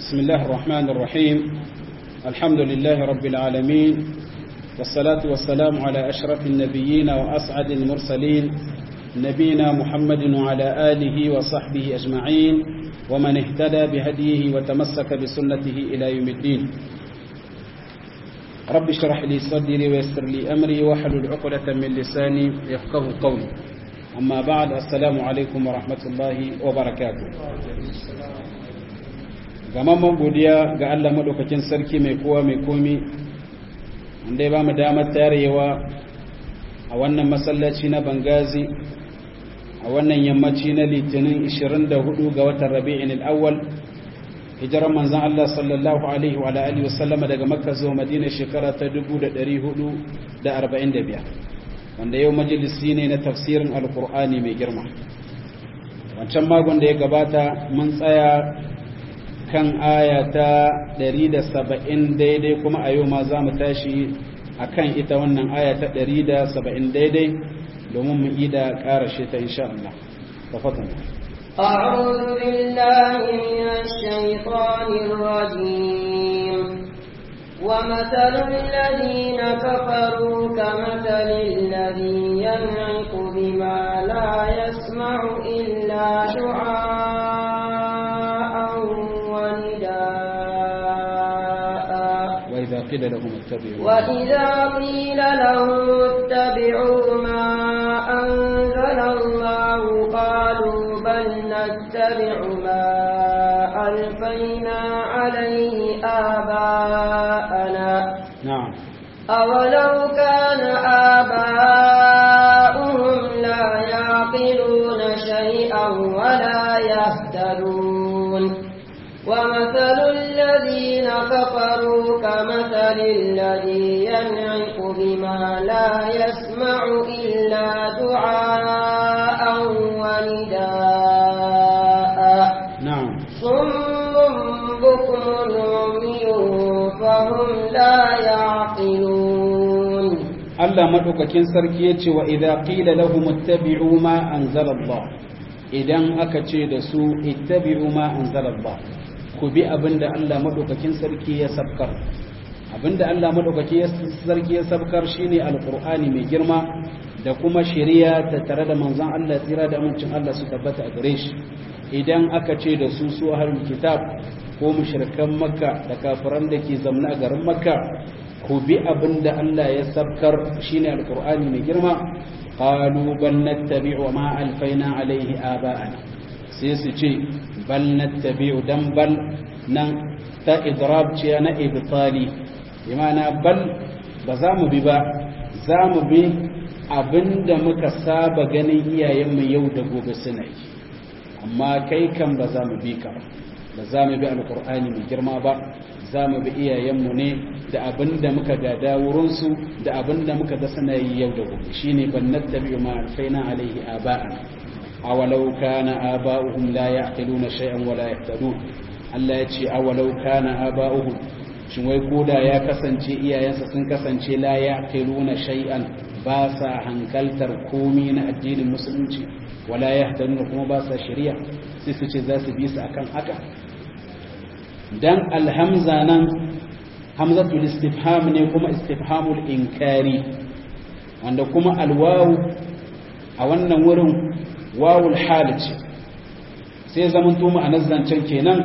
بسم الله الرحمن الرحيم الحمد لله رب العالمين والصلاة والسلام على أشرف النبيين وأسعد المرسلين نبينا محمد وعلى آله وصحبه أجمعين ومن اهتدى بهديه وتمسك بسنته إلى يوم الدين رب اشرح لي صدري ويسر لي أمري واحلل عقدة من لساني يفقه قولي أما بعد السلام عليكم ورحمة الله وبركاته gamamman godiya ga Allah maɗaukakin sarki mai kowa mai komi wanda ya ba mu damar tarewa a wannan masallaci na bangazi a wannan yammaci na litinin 24 ga watan rabi'in al'awwal hijirar manzan Allah sallallahu alaihi wa alihi wasallama daga makka zuwa madina shekara ta 1445 wanda yau majalisi ne na tafsirin alkur'ani mai girma wancan magon da ya gabata mun tsaya kan aya ta 170 daidai kuma a yau ma za mu tashi a kan ita wannan aya ta 170 daidai domin mu yi da ƙarashe ta insha Allah tafatan أعوذ بالله من الشيطان الرجيم ومثل الذين كفروا كمثل الذي ينعق بما لا يسمع إلا دعاء ونداء وإذا قيل لهم اتبعوا وإذا قيل لهم اتبعوا ما أنزل الله قالوا بل نتبع ما ألفينا عليه آباءنا نعم أولو كان آباؤهم لا يعقلون شيئا ولا يهتدون ومثل الذين كفروا كمثل الذي ينعق بما لا يسمع إلا دعاء ونداء نعم صم بكم عمي فهم لا يعقلون Allah madaukakin sarki yace wa idza qila lahum ittabi'u ma anzala Allah idan aka ce da su ittabi'u ma anzala Allah ku bi abinda Allah madaukakin sarki ya sabkar abinda Allah madaukakin sarki ya sabkar shine alqur'ani mai girma da kuma shari'a ta tare da manzon Allah tsira da amincin Allah su tabbata a gare shi idan aka ce da su su ahlul kitab ko mushrikan makka da kafiran da ke zamna a garin makka ku bi abin da Allah ya sabkar shine alqur'ani mai girma qalu bal nattabi'u ma alfaina alaihi aba'ana sai su ce bal nattabi'u dan bal nan ta idrab ce na ibtali imana bal ba za mu bi ba za mu bi abinda muka saba ganin iyayenmu yau da gobe suna yi amma kai kan ba za mu bi ka ba ba za mu bi alqur'ani mai girma ba za mu bi iyayenmu ne da abin da muka gada wurinsu da abin da muka ga suna yi yau da gobe shi ne ban nattabi ma alfaina alaihi aba'an awalau kana aba'uhum la ya'qiluna shay'an wa la yahtadun Allah ya ce awalau kana aba'uhum shin wai koda ya kasance iyayensa sun kasance la ya'qiluna shay'an ba sa hankaltar komi na addinin musulunci wala yahtadun kuma ba sa shari'a sai su ce za su bi su akan haka dan alhamza nan hamzatul istifham ne kuma istifhamul inkari wanda kuma alwawu a wannan wurin wawul hal ce sai zaman to ma'anar zancen kenan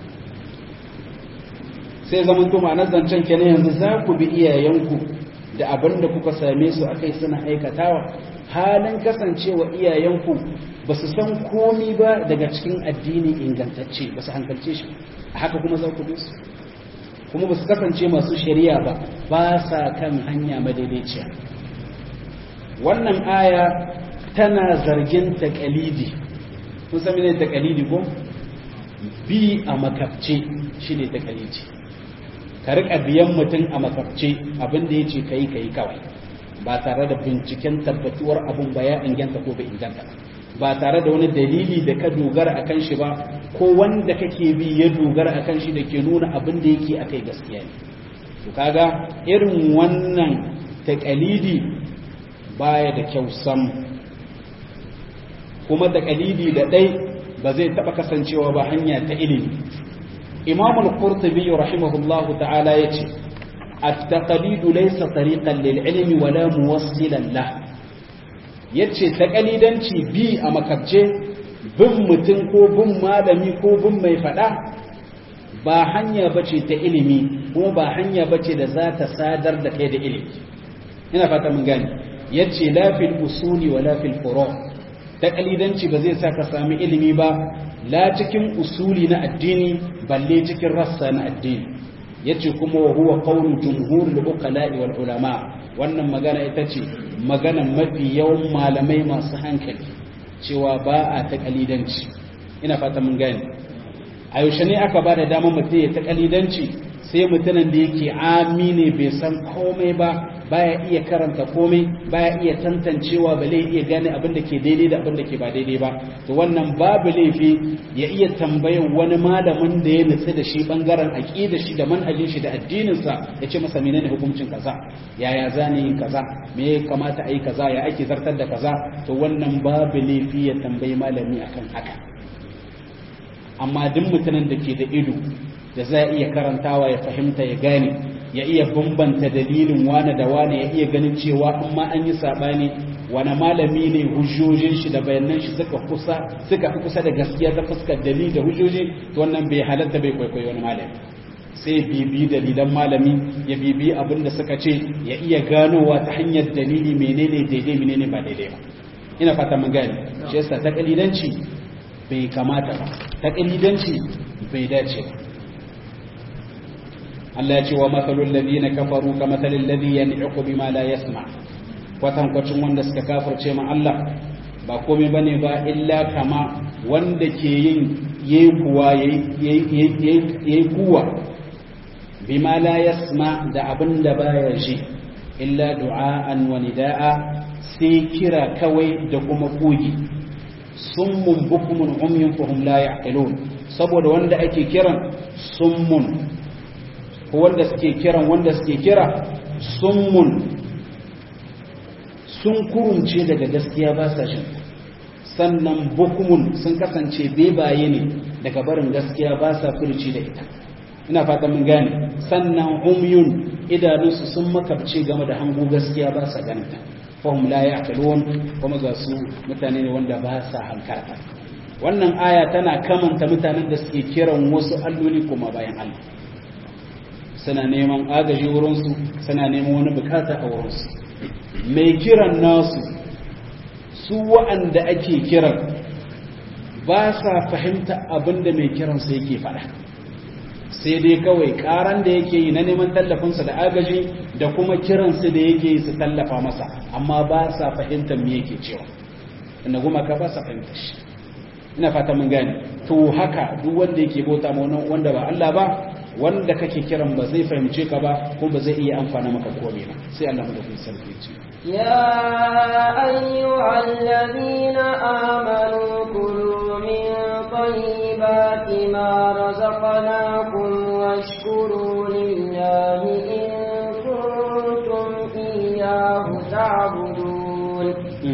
sai zaman to ma'anar zancen kenan yanzu za ku bi iyayenku da abin da kuka same su akai suna aikatawa halin kasancewa iyayenku ba su san komi ba daga cikin addini ingantacce ba su hankalce shi a haka kuma za ku bi su kuma ba su kasance masu shari'a ba ba sa kan hanya madaidaiciya wannan aya tana zargin takalidi kun sami ne takalidi ko bi a makabce shi ne takalidi ka rika biyan mutum a makabce abinda ya ce ka yi ka yi kawai ba tare da binciken tabbatuwar abin ba ya inganta ko bai inganta ba tare da wani dalili da ka dogara a kan shi ba ko wanda kake bi ya dogara a kan shi da ke nuna abin da yake akai gaskiya ne to kaga irin wannan taƙalidi baya da kyau sam kuma taƙalidi da ɗai ba zai taɓa kasancewa ba hanya ta ilimi imam al-qurtubi rahimahullahu ta'ala yace at-taqlid laysa tariqan lil ilmi wala muwassilan lah yace taqalidanci bi a makabce bin mutum ko bin malami ko bin mai fada ba hanya bace ta ilimi kuma ba hanya bace da za ta sadar da kai da ilimi ina fata mun gane yace la fil usuli wala fil furu' taqalidanci ba zai sa ka sami ilimi ba la cikin usuli na addini balle cikin rassa na addini yace kuma wa huwa qawlu jumhurul uqala'i wal ulama wannan magana ita ce magana mafi yawan malamai masu hankali cewa ba a taqalidanci ina fata mun gane a yaushe ne aka ba da damar mutum ya taqalidanci sai mutumin da yake amine bai san komai ba baya iya karanta komai baya iya tantancewa ba zai iya gane abin da ke daidai da abin da ke ba daidai ba to wannan babu laifi ya iya tambayar wani malamin da ya nutsu da shi bangaren aqida shi da manhajin shi da addinin sa ya ce masa menene hukuncin kaza yaya zane yin kaza me ya kamata a yi kaza ya ake zartar da kaza to wannan babu laifi ya tambayi malami akan haka amma duk mutumin da ke da ido da za iya karantawa ya fahimta ya gane ya iya bambanta dalilin wane da wane ya iya ganin cewa amma an yi sabani wane malami ne hujjojin shi da bayanan shi suka kusa suka fi kusa da gaskiya ta fuskar dalili da hujjoji to wannan bai halatta bai kwaikwayo wani malami sai bibi dalilan malami ya bibi abin da suka ce ya iya ganowa ta hanyar dalili menene daidai menene ba daidai ba ina fata mun gane shi yasa ta kalidanci bai kamata ba ta kalidanci bai dace ba Allah ya ce wa matsalul ladina kafaru ka matsalil ladhi yan'iqu bima la yasma kwatan kwacin wanda suka kafirce ma Allah ba komai bane ba illa kama wanda ke yin yayi kuwa yayi kuwa bima la yasma da abinda baya ji illa du'aan wa nidaa sai kira kawai da kuma kogi summun bukumun umyun fahum la ya'qilun saboda wanda ake kiran summun ko wanda suke kiran wanda suke kira summun sun kurumce daga gaskiya ba sa shi sannan bukumun sun kasance bebaye ne daga barin gaskiya ba sa furci da ita ina fata mun gane sannan umyun idanunsu sun makabce game da hango gaskiya ba sa ganinta fahim la ya'qilun kuma ga su mutane ne wanda ba sa hankarta wannan aya tana kamanta mutanen da suke kiran wasu alloli kuma bayan Allah suna neman agaji wurinsu suna neman wani bukata a wurinsu mai kiran nasu su wa'anda ake kiran ba sa fahimta abinda mai kiransa yake faɗa sai dai kawai karan da yake yi na neman tallafinsa da agaji da kuma kiransu da yake yi su tallafa masa amma ba sa fahimtar me yake cewa inda gumaka ba sa fahimtar shi ina fata mun gane to haka duk wanda yake bauta ma wanda ba Allah ba wanda kake kiran ba zai fahimce ka ba ko ba zai iya amfana maka komai ba sai Allah madaukakin sarki ce يا أيها الذين آمنوا كلوا من طيبات ما رزقناكم واشكروا لله إن كنتم إياه تعبدون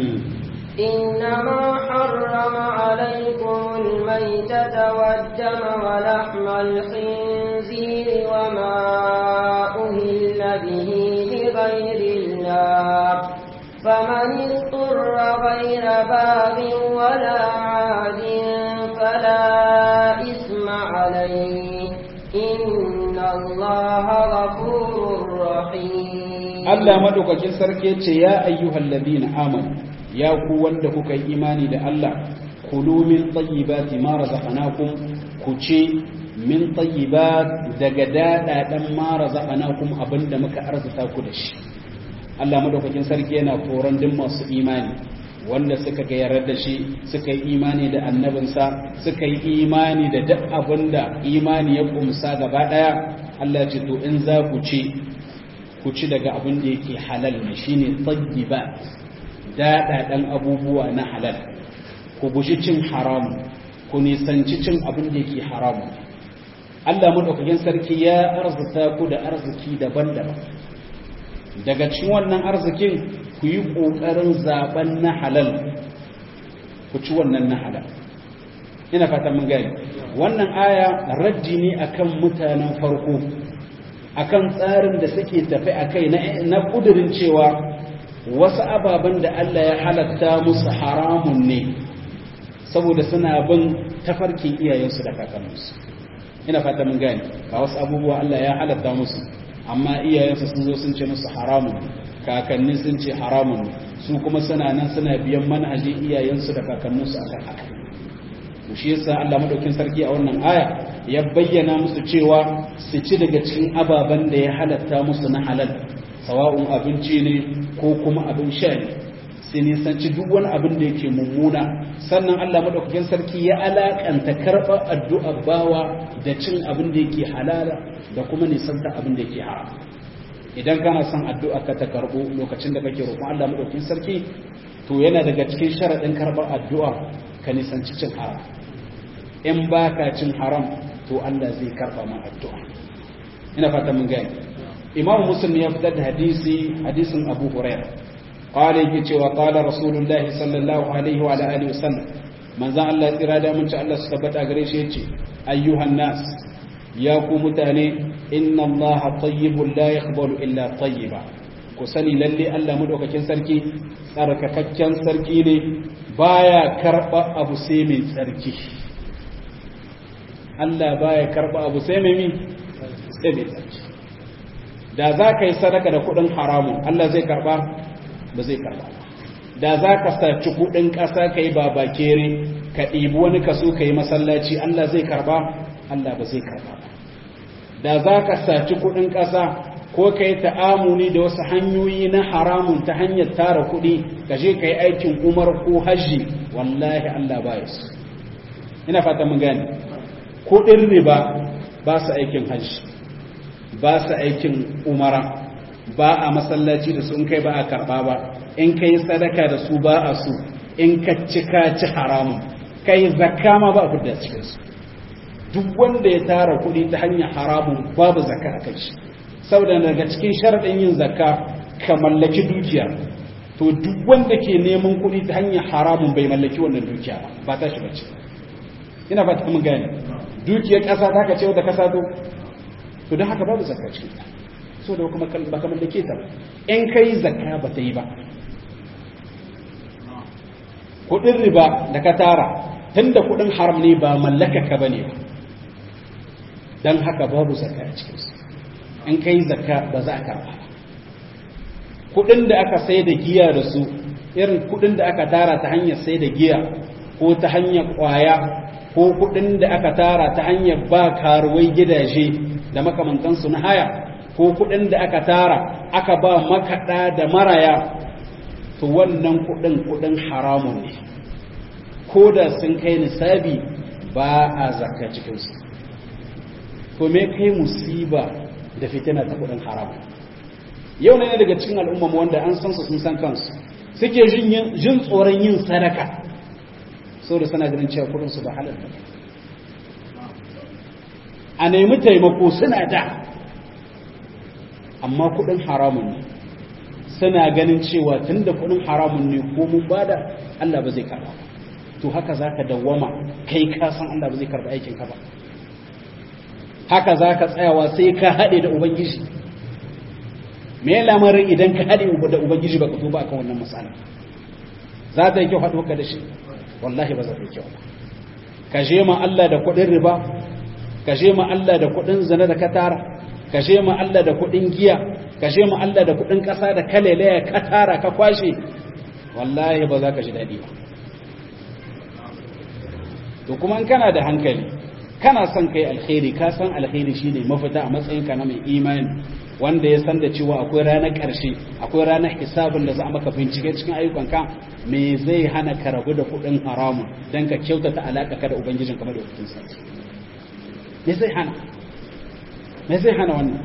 إنما حرم عليكم الميتة والدم ولحم الخنزير وما أهل به لغير الله فمن اضطر غير باب ولا عاد فلا إثم عليه إن الله غفور رحيم Allah madaukakin sarki ya ce ya ayyuhal ladina amanu ya ku wanda kuka yi imani da Allah kulu min tayyibati ma razaqnakum ku ce min tayyibat daga dadadan ma razaqnakum abinda muka arzuta ku da shi Allah madaukakin sarki yana koran din masu imani wanda suka ga yarda da shi suka yi imani da annabinsa suka yi imani da duk abinda imani ya kumsa gaba daya Allah ce to in za ku ce ku ci daga abin da yake halal ne shine tayyibat daɗaɗen abubuwa na halal ku guji cin haramu ku nisanci cin abin da yake haramu Allah madaukakin sarki ya arzuta ku da arziki daban-daban daga cikin wannan arzikin ku yi ƙoƙarin zaben na halal ku ci wannan na halal ina fata mun gani wannan aya raddi ne akan mutanen farko akan tsarin da suke tafi akai na kudirin cewa wasu ababen da Allah ya halatta musu haramun ne saboda suna bin tafarkin iyayensu da kakanninsu ina fata mun gani ga wasu abubuwa Allah ya halatta musu amma iyayensu sun zo sun ce musu haramun kakanni sun ce haramun su kuma suna nan suna biyan manhajin iyayensu da kakanninsu a kan haka to shi yasa Allah madaukin sarki a wannan aya ya bayyana musu cewa su ci daga cikin ababen da ya halatta musu na halal sawa'un abinci ne ko kuma abin sha ne sai nisanci duk wani abin da yake mummuna sannan Allah madaukakin sarki ya alakanta karɓar addu'a bawa da cin abin da yake halala da kuma nisanta abin da yake haram idan kana son addu'a ka ta karɓo lokacin da kake roƙon Allah madaukakin sarki to yana daga cikin sharaɗin karɓar addu'a ka nisanci cin haram in baka cin haram to Allah zai karɓa ma addu'a ina fata mun gani imam muslim ya fitar da hadisi hadisin abu hurairah قال yake cewa qala rasulullahi sallallahu alaihi wa alihi wasallam manzon Allah tsira da mun ci Allah su tabbata gare shi yace ayyuhan nas ya ku mutane inna Allah tayyibun la yaqbalu illa tayyiba ku sani lalle Allah madaukakin sarki tsarkakakken sarki ne baya karba abu sai mai tsarki Allah baya karba abu sai mai mi sai mai tsarki da za ka yi sadaka da kuɗin haramun Allah zai karba ba zai karba da za ka saci kudin ƙasa ka yi babakere ka ɗibi wani kaso ka yi masallaci Allah zai karba Allah ba zai karba da za ka saci kudin ƙasa ko ka yi ta'amuni da wasu hanyoyi na haramun ta hanyar tara kuɗi ka je ka yi aikin umar ko hajji wallahi Allah ba ya su ina fata mun gane kuɗin riba ba su aikin hajji ba su aikin umara ba a masallaci da su in kai ba a karɓa ba in kai sadaka da su ba a su in ka ci ka ci haramun kai zakka ma ba a fudda cikin su duk wanda ya tara kuɗi ta hanyar haramun babu zakka a kai shi saboda daga cikin sharaɗin yin zakka ka mallaki dukiya to duk wanda ke neman kuɗi ta hanyar haramun bai mallaki wannan dukiya ba ba ta shi bace ina ba ta mun gane dukiyar ƙasa ta ka ce wata ƙasa to to don haka babu zakka cikin ta so da kuma ba ka mallake ta ba in kai zakka ba ta yi ba kudin riba da ka tara tunda kudin haram ne ba mallaka ka bane ba dan haka babu zakka a cikin su in kai zakka ba za ka karba kudin da aka sai da giya da su irin kudin da aka tara ta hanyar sai da giya ko ta hanyar kwaya ko kudin da aka tara ta hanyar ba karuwai gidaje da makamantansu na haya ko kuɗin da aka tara aka ba makaɗa da maraya to wannan kuɗin kuɗin haramun ne ko da sun kai nisabi ba a zakka cikinsu to me kai musiba da fitina ta kuɗin haramun yau ne daga cikin al'umma wanda an san su sun san kansu suke jin tsoron yin sadaka saboda suna ganin cewa kuɗin su ba halal a nemi taimako suna da amma kudin haramun ne suna ganin cewa tunda kudin haramun ne ko mun bada Allah ba zai karba to haka zaka dawwama kai ka san Allah ba zai karba aikin ka ba haka zaka tsayawa sai ka hade da ubangiji me lamarin idan ka hade da ubangiji baka tuba akan wannan matsala za ta yi kyau haɗo ka da shi wallahi ba za ta yi kyau ka je ma Allah da kudin riba ka je ma Allah da kudin zina da ka tara ka je ma Allah da kuɗin giya ka je ma Allah da kuɗin ƙasa da kalelaya ka tara ka kwashe wallahi ba za ka ji daɗi ba to kuma in kana da hankali kana son kai alkhairi ka san alkhairi shine mafita a matsayin ka na mai imani wanda ya san da cewa akwai ranar ƙarshe akwai ranar hisabin da za a maka bincike cikin ayyukanka me zai hana ka rabu da kuɗin haramun don ka kyautata alaƙa ka da ubangijin kamar da kuɗin sarki me zai hana me zai hana wannan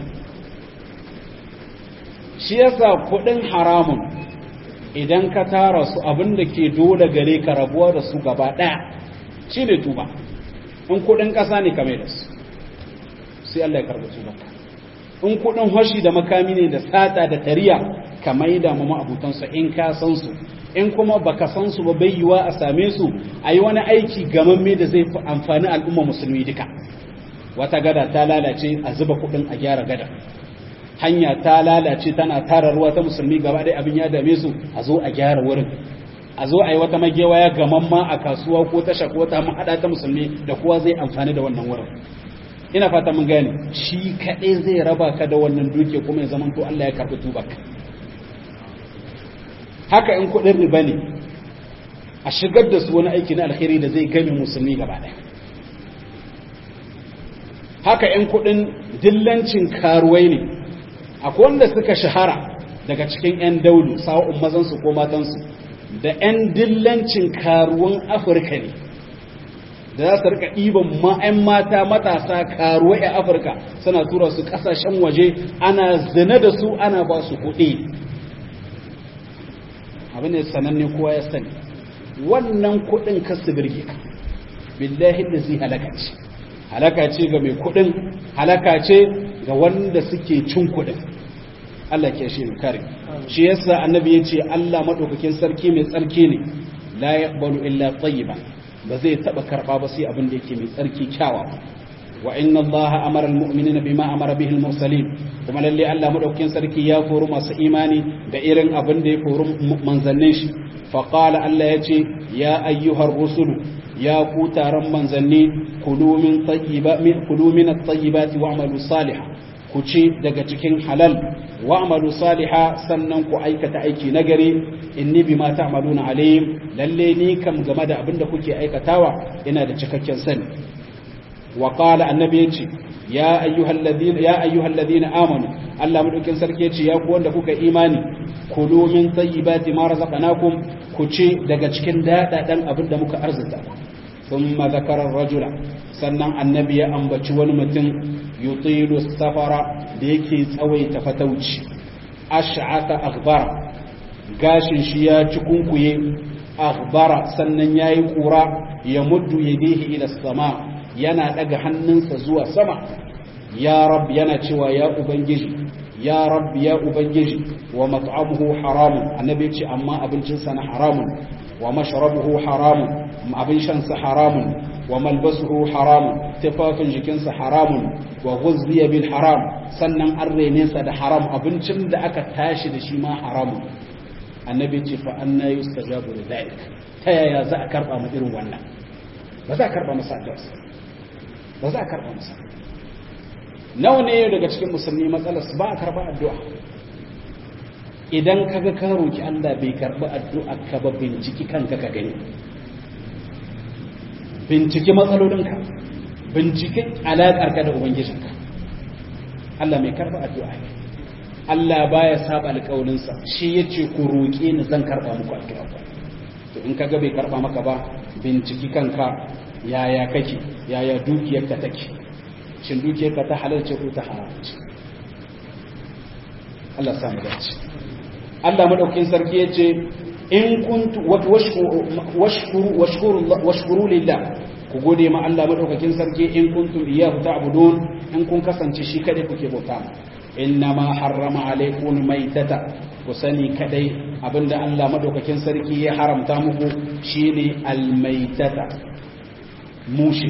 shi yasa kudin haramun idan ka tara su abin da ke dole gare ka rabuwa da su gaba daya shi ne tuba in kudin kasa ne kame da su sai Allah ya karɓi tuba in kudin hoshi da makami ne da sata da tariya ka maida mu ma'abutansu in ka san su in kuma baka san su ba bai yiwa a same su a yi wani aiki gamamme da zai amfani al'umma musulmi duka wata gada ta lalace a zuba kuɗin a gyara gada hanya ta lalace tana tara ruwa ta musulmi gaba ɗaya abin ya dame su a zo a gyara wurin a zo a yi wata magewaya gamamma a kasuwa ko tasha ko ta mahaɗa ta musulmi da kowa zai amfani da wannan wurin ina fata mun gane shi kaɗai zai raba ka da wannan duke kuma ya zama to Allah ya karɓi tubaka haka in kuɗin riba ne a shigar da su wani aiki na alheri da zai game musulmi gaba ɗaya haka in kuɗin dillancin karuwai ne akwai wanda suka shahara daga cikin 'yan daulu sa'o'un mazansu ko matansu da 'yan dillancin karuwan afirka ne da za su rika ɗiban ma'yan mata matasa karuwa a afirka suna tura su ƙasashen waje ana zina da su ana ba su kuɗi abin da sananne kowa ya sani wannan kuɗin kasu birge ka billahi da zai halaka ce halaka ce ga mai kuɗin halaka ce ga wanda suke cin kuɗin Allah ke shi kare shi yasa annabi ya ce Allah maɗaukakin sarki mai tsarki ne la yaqbalu illa tayyiban ba zai taba karba ba sai abin da yake mai tsarki kyawa wa inna Allah amara almu'minina bima amara bihi almursalin kuma lalle Allah madaukakin sarki ya koro masu imani da irin abin da ya koro manzannin shi fa qala Allah yace ya ayyuhar rusulu ya ku taron manzanni kulu min tayyiba min kulu min at-tayyibati wa'malu salihan ku ci daga cikin halal wa'malu saliha sannan ku aikata aiki nagari inni bima ta'maluna alim lalle ni kam game da abin da kuke aikatawa ina da cikakken sani wa qala annabi yace ya ayyuhal ladina ya ayyuhal ladina amanu Allah madaukin sarki yace ya ku wanda kuka imani kulu min tayyibati ma razaqnakum ku ci daga cikin dadadan abin da muka arzuta thumma zakara ar-rajula sannan annabi ya ambaci wani mutum yutilu safara da yake tsawaita fatauci ash'ata akhbara gashin shi ya ci kunkuye akhbara sannan yayi kura ya muddu yadihi ila sama yana daga hannunsa zuwa sama ya rab yana cewa ya ubangiji ya rab ya ubangiji wa mat'amuhu haramun annabi ce amma abincinsa na haramun wa mashrabuhu haramun abin shansa haramun wa malbasuhu haramun tufafin jikinsa haramun wa ghuzziya bil haram sannan an rene sa da haram abincin da aka tashi da shi ma haramun annabi ce fa anna yustajabu li dhalik ta yaya za a karba mu irin wannan ba za a karba masa addu'a ba za a karba masa nawa ne daga cikin musulmi matsalar su ba a karba addu'a idan kaga ka roki Allah bai karba addu'a ka ba binciki kanka ka gani binciki matsalolinka binciki alaƙarka da ubangijinka Allah mai karba addu'a ne Allah baya saba alƙawarinsa shi yace ku roƙe ni zan karba muku addu'a to in kaga bai karba maka ba binciki kanka yaya kake yaya dukiyarka take shin dukiyarka ta halalce ko ta haramce Allah ya samu dace Allah madaukakin sarki yace in kuntu washkuru washkuru washkuru lillah ku gode ma Allah madaukakin sarki in kuntum iyyahu ta'budun in kun kasance shi kadai kuke bauta innama harrama alaykum maitata ku sani kadai abinda Allah madaukakin sarki ya haramta muku shine almaitata mushi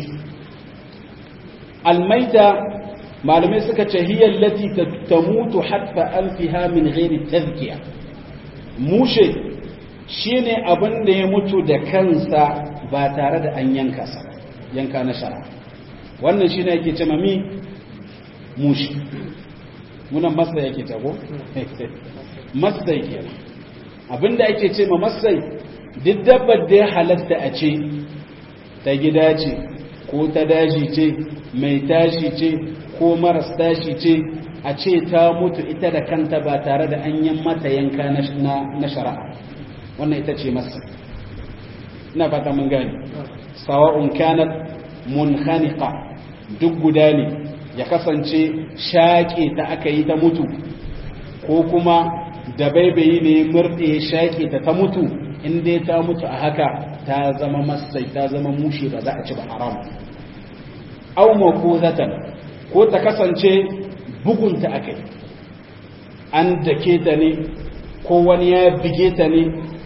almaita malamai suka ce hiya allati tamutu hatta anfiha min ghairi tazkiya mushe shine abin da ya mutu da kansa ba tare da an yanka sa yanka na shara wannan shine yake ce mami mushi munan masa yake tago masai kenan abinda ake ce ma masai duk dabbar da ya halatta a ce ta gida ce ko ta daji ce mai tashi ce ko maras tashi ce a ce ta mutu ita da kanta ba tare da an yi mata yanka na shari'a wannan ita ce masa ina fata mun gani sawa'un kanat munkhaniqa duk guda ne ya kasance shaƙe ta aka yi ta mutu ko kuma da baibayi ne murɗe shaƙe ta ta mutu in dai ta mutu a haka ta zama masai ta zama mushe ba za a ci ba haram aw mawquzatan ko ta kasance bugunta akai an dake ta ne ko wani ya bige ta ne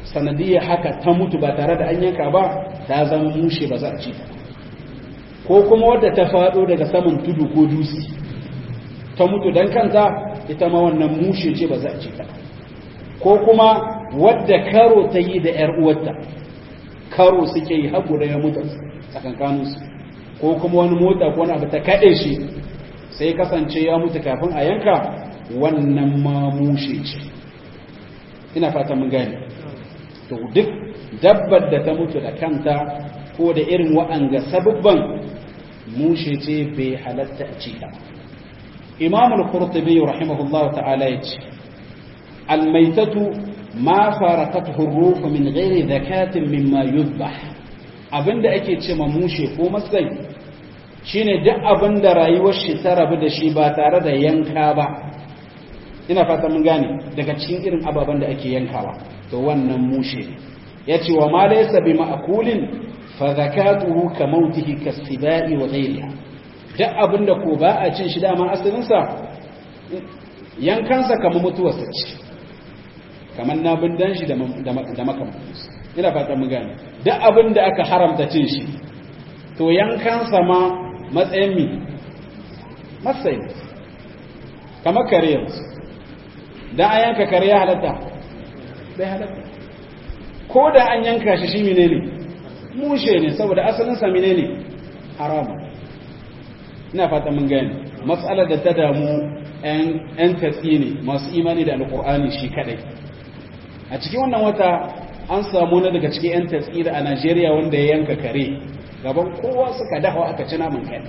sanadiyya haka ta mutu ba tare da an yanka ba ta zama mushe ba za a ci ta ko kuma wadda ta faɗo daga saman tudu ko dutse ta mutu don kanta ita ma wannan mushe ce ba za a ci ta ko kuma wadda karo ta yi da ‘yar uwarta karo suke yi hagu da ya mutu tsakankaninsu ko kuma wani mota ko wani abu ta kaɗe shi sai kasance ya mutu kafin a yanka wannan ma mushe ce ina fata mun gane to duk dabbar da ta mutu da kanta ko da irin wa'anga sababban mushe ce bai halatta a ci ta imam al-qurtubi rahimahullah ta'ala yace al-maitatu ma farakathu ar-ruh min ghairi zakatin mimma yuzbah abinda ake ce ma mushe ko masai shine duk abinda rayuwar shi ta rabu da shi ba tare da yanka ba ina fata mun gane daga cikin irin ababen da ake yankawa to wannan mushe yace wa ma laysa bi ma'kulin fa zakatuhu ka mautihi kasibai wa ghayriha duk abinda ko ba a cin shi dama asalin sa yankansa kamar mutuwarsa ce kamar na bindan shi da makamantansu ina fata mun gane duk abinda aka haramta cin shi to yankansa ma matsayin mi matsayin kamar kare yanzu dan an yanka kare ya halatta bai halatta ko da an yanka shi shi menene mushe ne saboda asalin sa menene haramu ina fata mun gani matsalar da ta damu yan tatsi ne masu imani da alkur'ani shi kadai a cikin wannan wata an samu na daga cikin yan tatsi a Najeriya wanda ya yanka kare gaban kowa suka dafa aka ci naman kai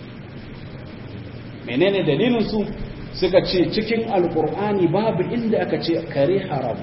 menene dalilin su suka ce cikin alkur'ani babu inda aka ce kare haram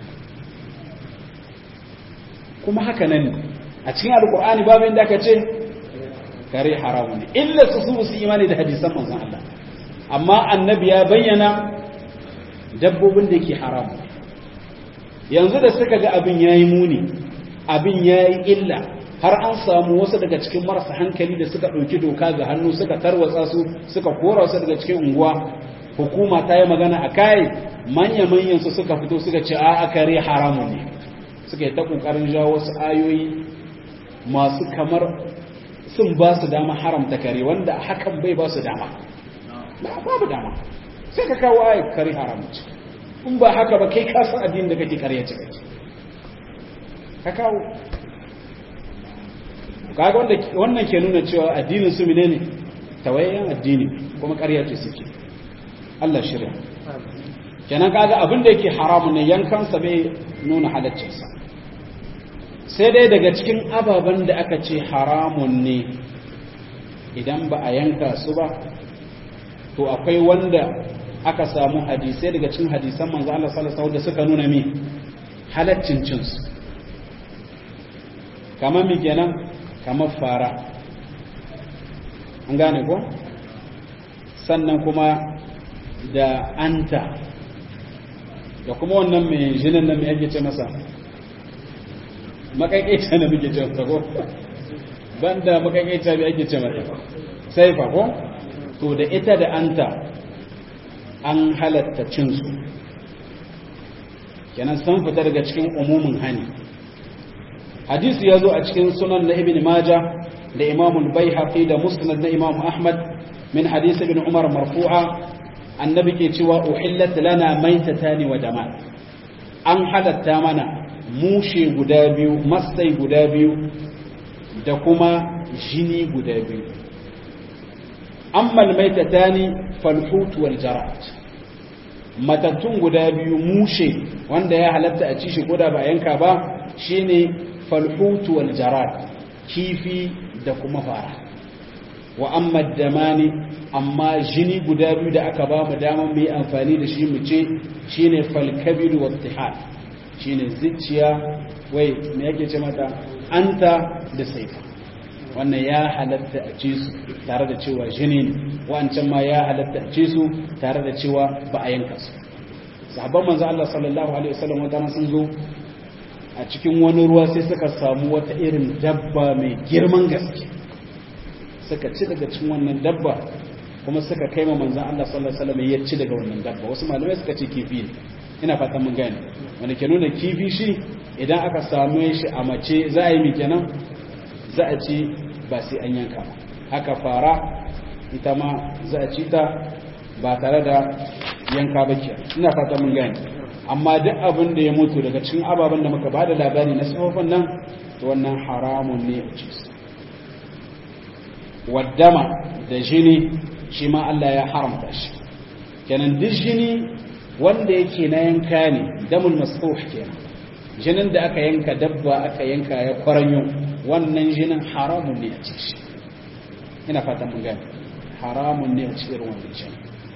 kuma haka nan a cikin alkur'ani babu inda aka ce kare haram ne illa su su su imani da hadisan manzon Allah amma annabi ya bayyana dabbobin da ke haram yanzu da suka ga abin yayi muni abin yayi illa har an samu wasu daga cikin marasa hankali da suka ɗauki doka ga hannu suka tarwatsa su suka kora su daga cikin unguwa hukuma ta yi magana a kai manya-manyan su suka fito suka ce a kare haramun ne suka yi ta ƙoƙarin jawo wasu ayoyi masu kamar sun ba su dama haramta kare wanda hakan bai ba su dama babu dama sai ka kawo ayat kare haramun ce in ba haka ba kai kasan addinin da kake karya ce kake ka kawo kaga wannan ke nuna cewa addinin su menene tawayyan addini kuma ƙarya ce suke Allah shirya kenan kaga abin da yake haramu ne yankansa bai nuna halaccinsa sai dai daga cikin ababen da aka ce haramun ne idan ba a yanka su ba to akwai wanda aka samu hadisai daga cikin hadisan manzo Allah sallallahu alaihi wasallam da suka nuna mi halaccin cin su kamar mi kenan kamar fara an gane ko sannan kuma da anta da kuma wannan mai jinin nan mai ake ce masa makaiƙaita na muke ce masa ko banda makaiƙaita mai ake ce masa saifa ko to da ita da anta an halatta cinsu kenan sun fita daga cikin umumin hani hadisi ya zo a cikin sunan na ibn majah da imamul bai da musnad na imam ahmad min hadisi ibn umar marfu'a annabi ke cewa uhillat lana maitatani wa dama an halatta mana mushe guda biyu masai guda biyu da kuma jini guda biyu amma maitatani falhut wal jarat matattun guda biyu mushe wanda ya halatta a ci shi koda ba yanka ba shine falhut wal jarat kifi da kuma fara wa amma damani amma jini guda biyu da aka ba mu daman mu yi amfani da shi mu ce shine falkabiru wa tihal shine zuciya wai me yake ce mata anta da saifa wannan ya halatta a ce su tare da cewa jini ne wancan ma ya halatta a ce su tare da cewa ba a yanka su sahabban manzo Allah sallallahu alaihi wasallam wata sun zo a cikin wani ruwa sai suka samu wata irin dabba mai girman gaske suka ci daga cikin wannan dabba kuma suka kai ma manzan Allah sallallahu alaihi wasallam ya ci daga wannan dabba wasu malamai suka ce kifi ne ina fatan mun gane wanda ke nuna kifi shi idan aka same shi a mace za a yi mi kenan za a ci ba sai an yanka ba haka fara ita ma za a ci ta ba tare da yanka ba ke ina fata mun gani amma duk abin da ya mutu daga cikin ababen da muka ba da labari na sifofin nan to wannan haramun ne a ci su waddama da jini shi ma Allah ya haramta shi kenan duk jini wanda yake na yanka ne damul masfuh kenan jinin da aka yanka dabba aka yanka ya kwaranyo wannan jinin haramun ne a ci shi ina fatan mun gani haramun ne a ci irin wannan jinin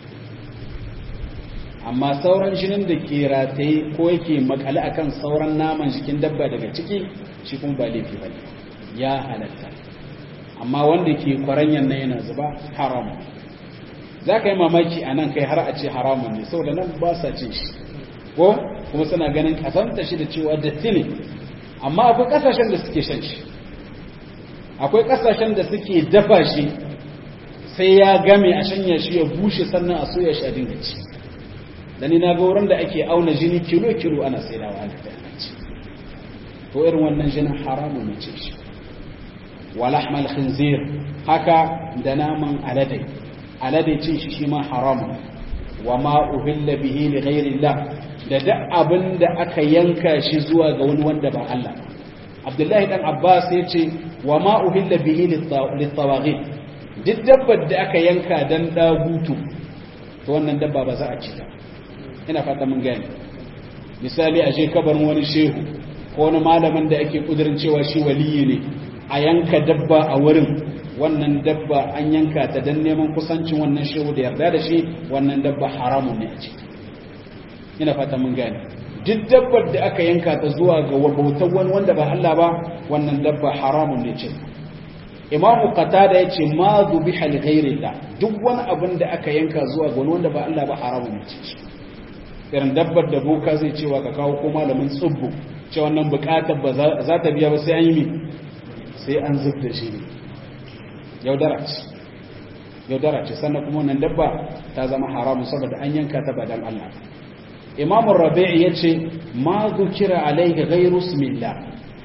amma sauran jinin da ke rataye ko yake makale akan sauran naman jikin dabba daga ciki shi kuma ba laifi bane ya halatta amma wanda ke kwaranyan nan yana zuba haramun za ka yi mamaki a nan kai har a ce haramun ne saboda nan ba sa cin shi ko kuma suna ganin kasanta shi da cewa datti ne amma akwai kasashen da suke shan shi akwai kasashen da suke dafa shi sai ya game a shanya shi ya bushe sannan a soya shi a dinga ci da ni na ga wurin da ake auna jini kilo kilo ana saidawa ana da ci to irin wannan jinin haramun ne ce shi wa lahmal khinzir haka da naman alade alade cin shi shi ma haramun wa ma uhilla bihi li ghairillah da duk abin da aka yanka shi zuwa ga wani wanda ba Allah Abdullahi dan Abbas ya ce wa ma uhilla bihi lit-tawaghit duk dabbar da aka yanka dan dagutu to wannan dabba ba za a ci ta ina fata mun gane misali a je kabarin wani shehu ko wani malamin da ake kudirin cewa shi waliyi ne a yanka dabba a wurin wannan dabba an yanka ta dan neman kusancin wannan shehu da yarda da shi wannan dabba haramun ne a ciki ina fata mun gane duk dabbar da aka yanka ta zuwa ga bautar wani wanda ba Allah ba wannan dabba haramun ne ce Imam Qatada yace ma dhubiha li ghayrillah duk wani abin da aka yanka zuwa ga wani wanda ba Allah ba haramun ne ce irin dabbar da boka zai cewa ka kawo ko malamin tsubbu ce wannan bukatar ba za ta biya ba sai an yi mi sai an zub da shi ne yaudara ce yaudara ce sannan kuma wannan dabba ta zama haramun saboda an yanka ta ba dan Allah imam rabi'i ya ce ma zukira alaihi ghairu smillah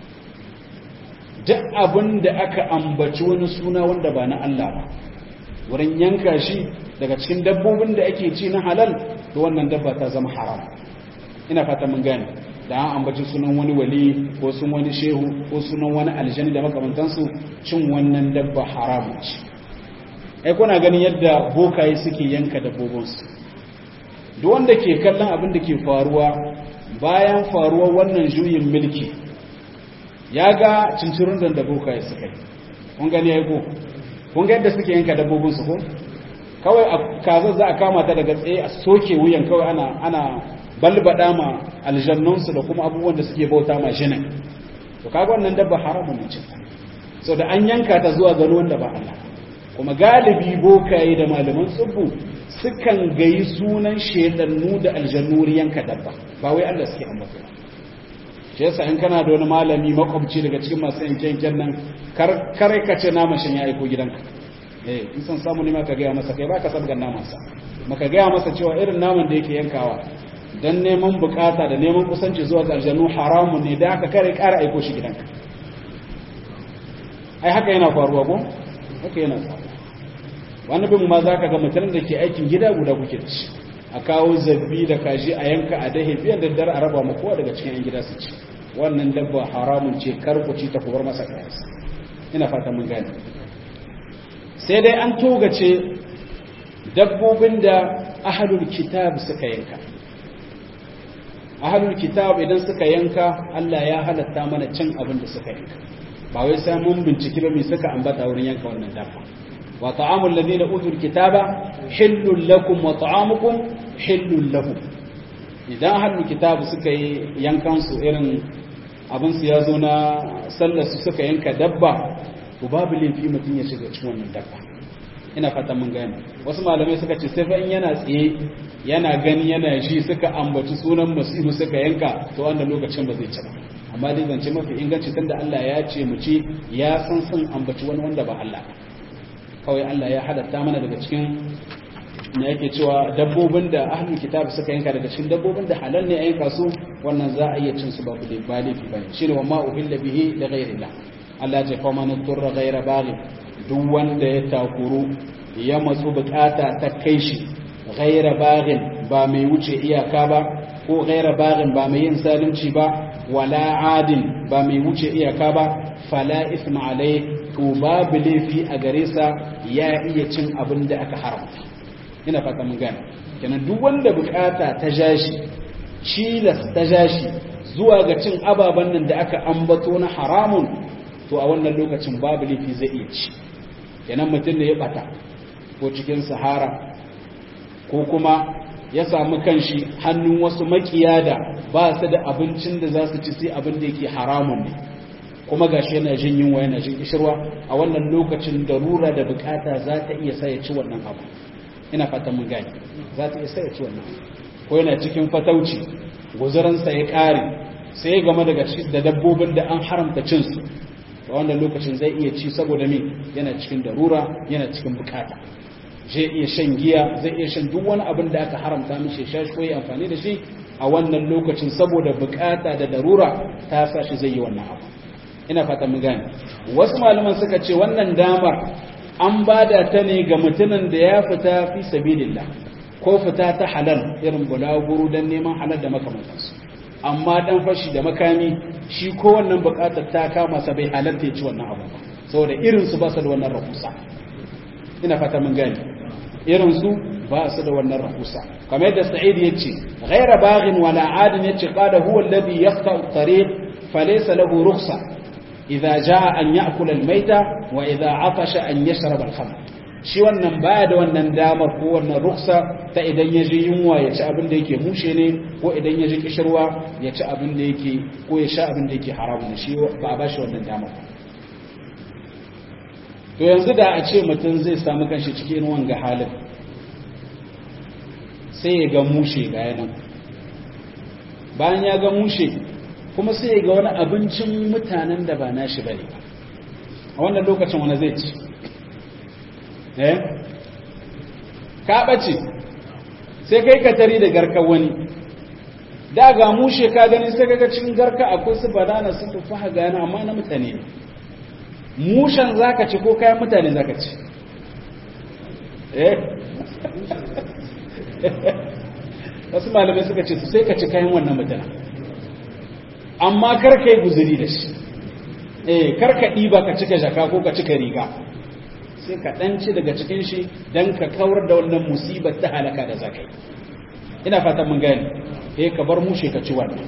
duk abin da aka ambaci wani suna wanda ba na Allah ba wurin yanka shi daga cikin dabbobin da ake ci na halal to wannan dabba ta zama haram ina fata mun gane da an ambaci sunan wani wali ko sun wani shehu ko sunan wani aljani da makamantansu cin wannan dabba haramun ce ai kuna ganin yadda bokaye suke yanka dabbobinsu duk wanda ke kallon abin da ke faruwa bayan faruwar wannan juyin mulki ya ga cincirin da da bokaye suka yi kun gani ya ko kun ga yadda suke yanka dabbobinsu ko kawai a kazar za a kama ta daga tsaye a soke wuyan kawai ana ana balbada ma aljannunsu da kuma abubuwan da suke bauta ma jinin to kaga wannan dabba haramun ne cin so da an yanka ta zuwa gano wanda ba Allah kuma galibi bokaye da malaman tsubbu sukan gayi sunan shedannu da aljannu yanka dabba ba wai Allah suke ambata ba shi yasa in kana da wani malami makwabci daga cikin masu yanke-yanken nan kar kare ka ce naman shin ya aiko gidanka eh in san samu ne maka gaya masa kai baka sabgan naman sa maka gaya masa cewa irin naman da yake yankawa dan neman bukata da neman kusanci zuwa ga aljannu haramun ne da aka kare kara aiko shi gidanka ai haka yana faruwa ko haka yana faruwa wani bin ma za ka ga mutum da ke aikin gida guda kuke da shi a kawo zabbi da kaji a yanka a dahe biyan daddare a raba ma kowa daga cikin yan gida su ci wannan dabba haramun ce karkuci ta kubar masa kayansa ina fata mun gane sai dai an togace dabbobin da ahalul kitab suka yanka ahalul kitab idan suka yanka Allah ya halatta mana cin abin da suka yanka ba wai sai mun binciki ba me suka ambata wurin yanka wannan dabba wa ta'amul ladina utul kitaba hillul lakum wa ta'amukum hillul lahum idan ahalul kitab suka yi yankan su irin abin su ya zo na sallar su suka yanka dabba to babu laifi mutum ya shiga cikin wannan dabba ina fatan mun gane wasu malamai suka ce sai fa in yana tsaye yana gani yana ji suka ambaci sunan masihu suka yanka to wanda lokacin ba zai ci ba amma dai zance mafi inganci tunda Allah ya ce mu ci ya san sun ambaci wani wanda ba Allah kawai Allah ya halatta mana daga cikin me yake cewa dabbobin da ahlul kitab suka yanka daga cikin dabbobin da halal ne a yanka su wannan za a iya cin su ba ku ba laifi bane shine wa ma uhilla bihi li ghayrillah Allah ya fa man turra ghayra baghi duk wanda ya takuru ya matsu bukata ta kai shi ghayra baghin ba mai wuce iyaka ba ko ghayra baghin ba mai yin zalunci ba wala adin ba mai wuce iyaka ba fala isma alai to babu laifi a gare sa ya iya cin abin da aka haramta ina fata mun gane kenan duk wanda bukata ta jashi cilas ta jashi zuwa ga cin ababen nan da aka ambato na haramun to a wannan lokacin babu laifi zai iya ci kenan mutum da ya bata ko cikin sahara ko kuma ya samu kanshi hannun wasu makiya da ba su da abincin da za su ci sai abin da yake haramun ne kuma gashi yana jin yunwa yana jin kishirwa a wannan lokacin darura da bukata za ta iya sa ya ci wannan abu ina fatan mun gani za ta iya sa ya ci wannan ko yana cikin fatauci guzuransa ya kare sai ya gama daga da dabbobin da an haramta cin su a wannan lokacin zai iya ci saboda me yana cikin darura yana cikin bukata zai iya shan giya zai iya shan duk wani abin da aka haramta mishi sha shi ko yi amfani da shi a wannan lokacin saboda bukata da darura ta sa shi zai yi wannan abu ina fata mun gane wasu malaman suka ce wannan damar an bada ta ne ga mutumin da ya fita fi sabilillah ko fita ta halal irin bulaguro dan neman halal da makamantansu amma dan fashi da makami shi ko wannan bukatar ta kama sa bai halarta ya ci wannan abu saboda irin su ba su da wannan rahusa ina fata mun gane irin su ba su da wannan rahusa kamar yadda sa'id yace ghayra baghin wala adin yace qala huwa alladhi yaqta at-tariq falaysa lahu rukhsa idza jaa an ya'kula al-mayta wa idza atasha an yashrab al-khamr shi wannan baya da wannan damar ko wannan ruksa ta idan ya ji yunwa ya ci abin da yake mushe ne ko idan ya ji kishirwa ya ci abin da yake ko ya sha abin da yake haramun shi ba a bashi wannan damar to yanzu da a ce mutum zai samu kanshi cikin wanga halin sai ya ga mushe ga yanan bayan ya ga mushe kuma sai ya ga wani abincin mutanen da ba nashi bane a wannan lokacin wani zai ci eh ka bace sai kai ka tari da garka wani da ga mushe ka gani sai kaga cikin garka akwai su banana su tufa ga yana amma na mutane ne mushen zaka ci ko kayan mutane zaka ci eh wasu malamai suka ce sai ka ci kayan wannan mutane amma kar ka yi guzuri da shi eh kar ka ɗiba ka cika jaka ko ka cika riga sai ka ɗanci daga cikin shi don ka kawar da wannan musibar ta halaka da zakai ina fatan mun gani eh ka bar mushe ka ci wannan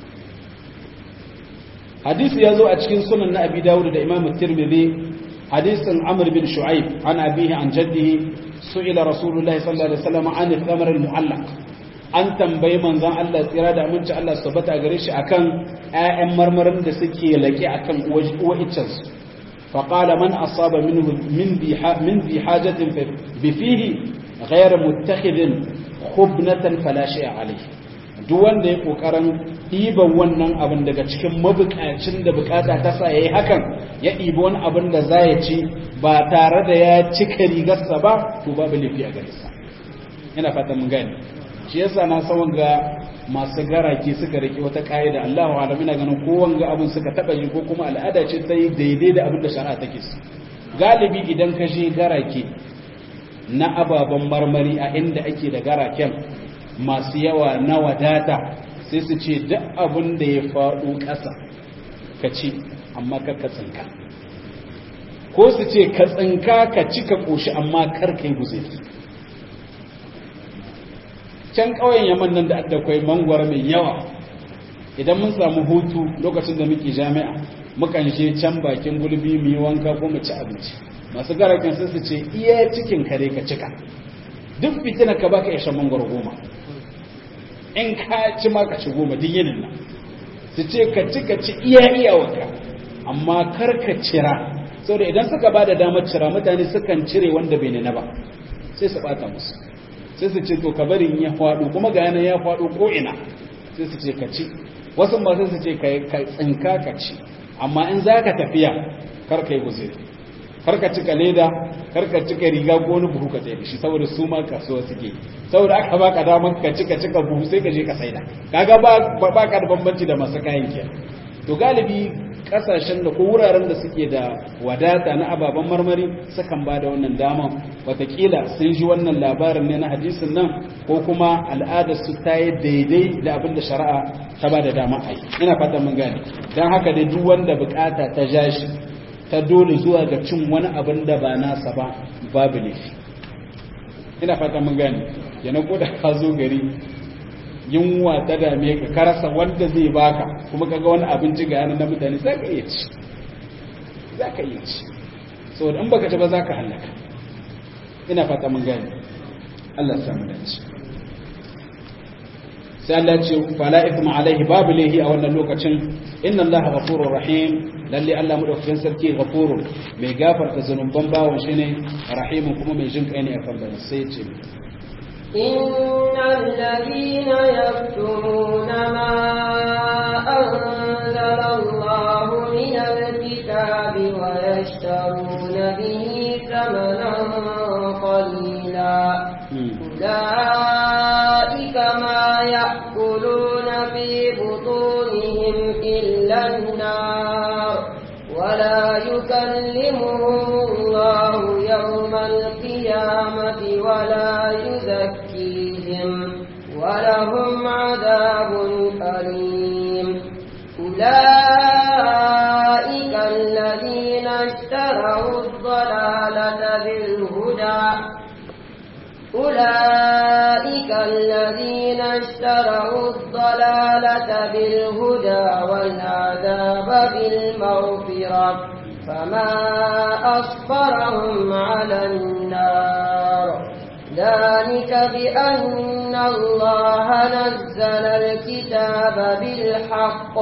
hadisi ya zo a cikin sunan na abi dawud da imam tirmidhi hadisin amr bin shu'aib an abihi an jaddihi su'ila rasulullahi sallallahu alaihi wasallam an al-thamar al-mu'allaq an tambayi manzon Allah tsira da aminci Allah su bata gare shi akan ƴaƴan marmarin da suke laƙe akan uwa iccensu فقال من أصاب منه من ذي من ذي حاجة بفيه غير متخذ خبنة فلا شيء عليه duk wanda ya kokarin ɗiban wannan abin daga cikin mabukacin da bukata ta sa yayi hakan ya ɗibi wani abin da za ya ci ba tare da ya cika rigarsa ba to babu laifi a gare sa ina fatan mun gane shi yasa na san ga masu garake suka rike wata ƙa'ida Allahu alam ina ganin ko wanga abin suka taba yi ko kuma al'ada ce ta yi daidai da abin da shari'a take su galibi idan ka je garake na ababen marmari a inda ake da garaken masu yawa na wadata sai su ce duk abin da ya faɗo ƙasa ka ci amma kar ka tsinka ko su ce ka tsinka ka ci ka ƙoshi amma kar ka yi guzuri can ƙauyen yaman nan da akwai mangwara mai yawa idan mun samu hutu lokacin da muke jami'a mukan je can bakin gulbi mu yi wanka ko mu ci abinci masu garakin sai su ce iya cikin kare ka cika duk fitina ka baka ya shan mangwaro goma in ka ci ma ka ci goma duk yinin nan su ce ka ci ka ci iya iyawarka amma kar ka cira saboda idan suka ba da damar cira mutane sukan cire wanda bai nuna ba sai su bata musu sai su ce to ka bari ya faɗo kuma ga yana ya faɗo ko ina sai su ce ka ci wasu ma sai su ce ka tsinka ka ci amma in za ka tafiya kar ka yi guziri karka cika leda karka cika riga ko wani buhu ka tsaye shi saboda su ma kasuwa suke saboda aka baka damar ka cika cika buhu sai ka je ka saida kaga ba ba ka da bambanci da masu kayan ke to galibi kasashen da ko wuraren da suke da wadata na ababen marmari sukan ba da wannan dama watakila sun ji wannan labarin ne na hadisin nan ko kuma al'adar su ta yi daidai da abin da shari'a ta ba da dama a yi ina fatan mun gane don haka dai duk wanda bukata ta ja shi ta dole zuwa ga cin wani abin da ba nasa ba babu laifi ina fatan mun gane yana ko da ka zo gari yunwa ta dame ka karasa wanda zai baka kuma kaga wani abinci ga yanar na mutane za ka iya ci za ka iya ci saboda in baka ci ba za ka hallaka ina fata mun gani Allah samu dace sai Allah ce fala ithma alaihi babu lahi a wannan lokacin inna Allah ghafurur rahim lalle Allah madaukakin sarki ghafurur mai gafarta zanuban bawon shine rahimun kuma mai jin kai ne a kan sai ce إن الذين يكتمون ما أنزل الله من الكتاب ويشترون به ثمنا قليلا أولئك ما يأكلون في بطونهم إلا النار ولا يكلمهم الله يوم القيامة ولا يزكيهم ولهم عذاب أليم أولئك الذين اشتروا الضلالة بالهدى أولئك الذين اشتروا الضلالة بالهدى والعذاب بالمغفرة فما أصبرهم على النار ذلك بأن الله نزل الكتاب بالحق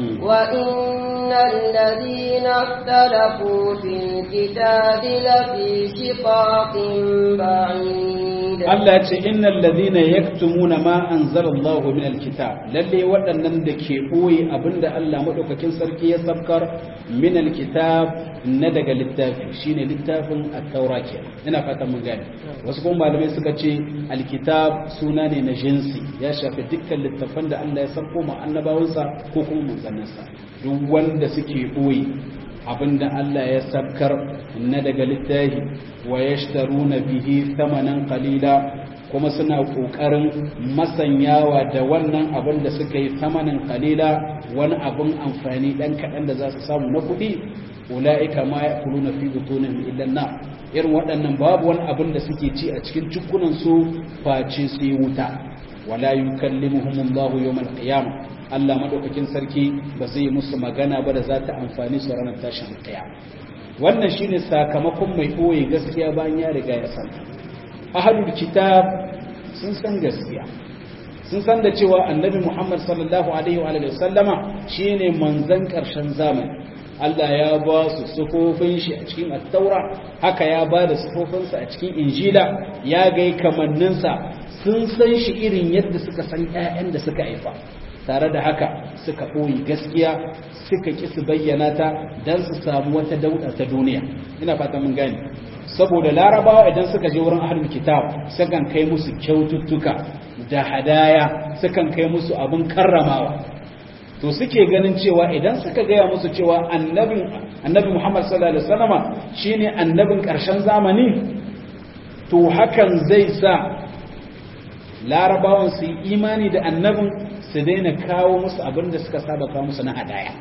وإن الذين اختلفوا في الكتاب لفي شقاق بعيد Allah ce innal ladhina yaktumuna ma anzalallahu min alkitab lalle waɗannan da ke boye abinda Allah madaukakin sarki ya sabkar min alkitab na daga littafi shine littafin at-taura ke ina fatan mun gane wasu kuma malamai suka ce alkitab suna ne na jinsi ya shafi dukkan littafan da Allah ya sabko ma annabawansa ko kuma manzanninsa duk wanda suke boye abinda Allah ya sabkar na daga littafi wa yashtaruna bihi thamanan qalila kuma suna kokarin masanyawa da wannan abin da suka yi thamanan qalila wani abin amfani dan kadan da za su samu na kuɗi ulaika ma ya'kuluna fi butunihim illa an irin waɗannan babu wani abin da suke ci a cikin cikunan su face su yi wuta wala yukallimuhumullahu yawmal qiyamah Allah madaukakin sarki ba zai musu magana ba da za ta amfani su ranar tashin kiyama wannan shine sakamakon mai boye gaskiya bayan ya riga ya san ahlul kitab sun san gaskiya sun san da cewa annabi Muhammad sallallahu alaihi wa alihi wasallama shine manzon karshen zamani Allah ya ba su sufofin shi a cikin at-taura haka ya ba da sufofinsa a cikin injila ya ga kamanninsa sun san shi irin yadda suka san ƴaƴan da suka haifa tare da haka suka ɓoye gaskiya suka ƙi su bayyana ta don su samu wata dauɗa ta duniya ina fata mun gani saboda larabawa idan suka je wurin ahlul kitab sukan kai musu kyaututtuka da hadaya sukan kai musu abin karramawa to suke ganin cewa idan suka gaya musu cewa annabin annabi Muhammad sallallahu alaihi wasallama shine annabin ƙarshen zamani to hakan zai sa larabawan su yi imani da annabin su daina kawo musu abin da suka saba kawo musu na hadaya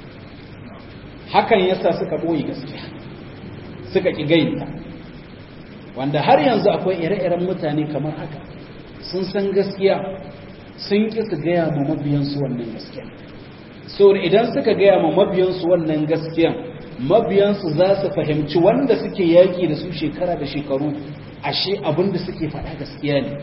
hakan yasa suka ɓoye gaskiya suka ƙi gaita wanda har yanzu akwai ire-iren mutane kamar haka sun san gaskiya sun ƙi su gaya ma mabiyansu wannan gaskiya saboda idan suka gaya ma mabiyansu wannan gaskiya mabiyansu za su fahimci wanda suke yaƙi da su shekara da shekaru ashe abin da suke faɗa gaskiya ne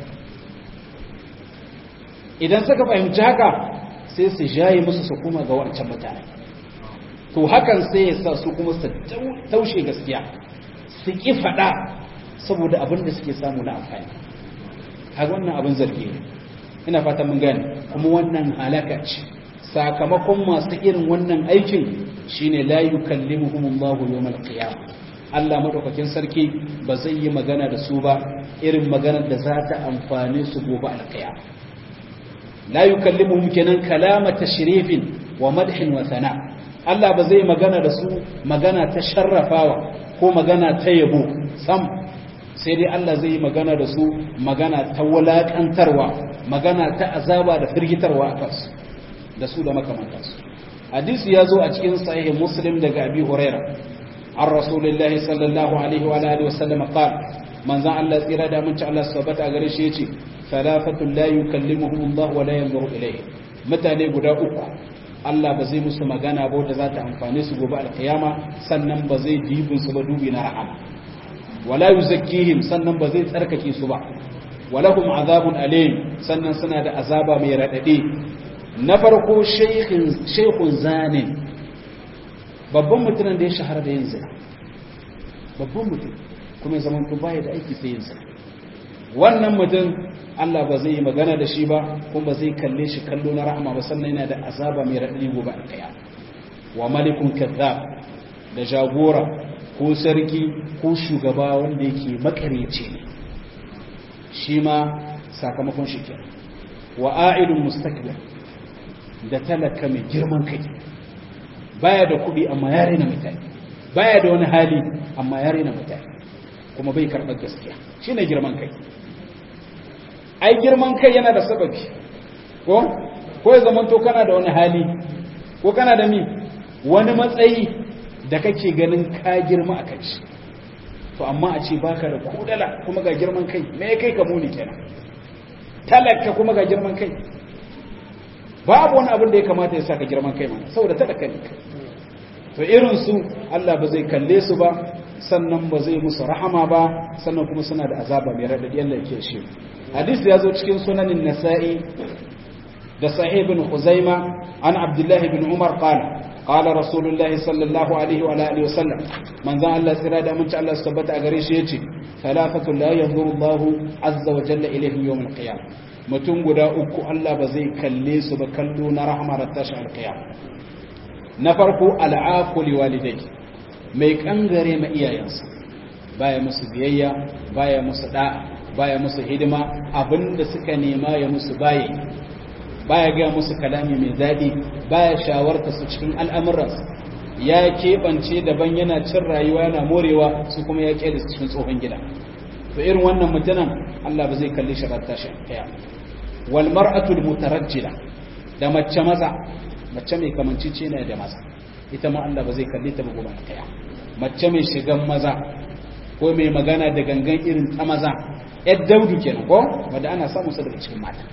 idan suka fahimci haka sai su jaye musu su kuma ga wancan mutane to hakan sai ya sa su kuma su taushe gaskiya su ƙi faɗa saboda abin da suke samu na amfani har wannan abin zargi ne ina fata mun gane kuma wannan halaka ce sakamakon masu irin wannan aikin shine la yukallimuhumullahu yawmal qiyamah Allah madaukakin sarki ba zai yi magana da su ba irin maganar da za ta amfane su gobe alkiyama la yukallimuhum kenan kalama tashrifin wa madhin wa thana Allah ba zai magana da su magana ta sharrafawa ko magana ta yabo sam sai dai Allah zai magana da su magana ta wulakantarwa magana ta azaba da firgitarwa a kansu da su da makamantansu hadisi ya zo a cikin sahih muslim daga abi huraira an rasulullahi sallallahu alaihi wa alihi wasallam qala manzon Allah tsira da mun ci Allah sabata a gare shi yace salafatun la yukallimuhum Allah wa la yanzuru ilayhi mutane guda uku Allah ba zai musu magana ba da za ta amfane su gobe alkiyama sannan ba zai dibin su ba dubi na rahama wala yuzakkihim sannan ba zai tsarkake su ba walahum azabun alim sannan suna da azaba mai radade na farko shaykhin shaykhun zanin babban mutumin da ya shahara da yin zina babban mutum kuma zaman ku baya da aiki sai yin zina wannan mutum Allah ba zai yi magana da shi ba kuma ba zai kalle shi kallo na rahama ba sannan yana da azaba mai raɗaɗi gobe a kaya wa malikun kazzab da jagora ko sarki ko shugaba wanda yake makaryaci ne shi ma sakamakon shi kenan wa a'idun mustakbir da talaka mai girman kai baya da kuɗi amma ya rena mutane baya da wani hali amma ya rena mutane kuma bai karɓar gaskiya shine girman kai ai girman kai yana da sababi ko ko ya zamanto kana da wani hali ko kana da mi wani matsayi da kake ganin ka girma a kai shi to amma a ce baka da kudala kuma ga girman kai me ya kai ka muni kenan talaka kuma ga girman kai babu wani abin da ya kamata ya sa ka girman kai mana saboda talaka ne to irin su Allah ba zai kalle su ba sannan ba zai musu rahama ba sannan kuma suna da azaba mai radadi Allah yake shi hadisi ya zo cikin sunanin nasa'i da sahih ibn khuzaima an abdullah ibn umar qala qala rasulullah sallallahu alaihi wa alihi wa sallam manzon Allah tsira da aminci Allah tabbata a gare shi yace salafatu la yanzuru Allah azza wa jalla ilayhi yawm al-qiyam mutum guda uku Allah ba zai kalle su ba kallo na rahmar tashi al-qiyam na farko al'aquli walidai mai kangare ma iyayensa baya musu biyayya baya musu da'a baya musu hidima abinda suka nema ya musu baye baya ga musu kalami mai daɗi baya shawarta su cikin al'amuransu ya keɓance daban yana cin rayuwa yana morewa su kuma ya ƙe da su cikin tsohon gida to irin wannan mutanen Allah ba zai kalli shi ratta shi kaya wal mar'atul mutarajjila da mace maza mace mai kamancice ne da maza ita ma Allah ba zai kalli ta ba gobe kaya mace mai shigan maza ko mai magana da gangan irin ta maza yar daudu kenan ko wanda ana samun sa daga cikin mata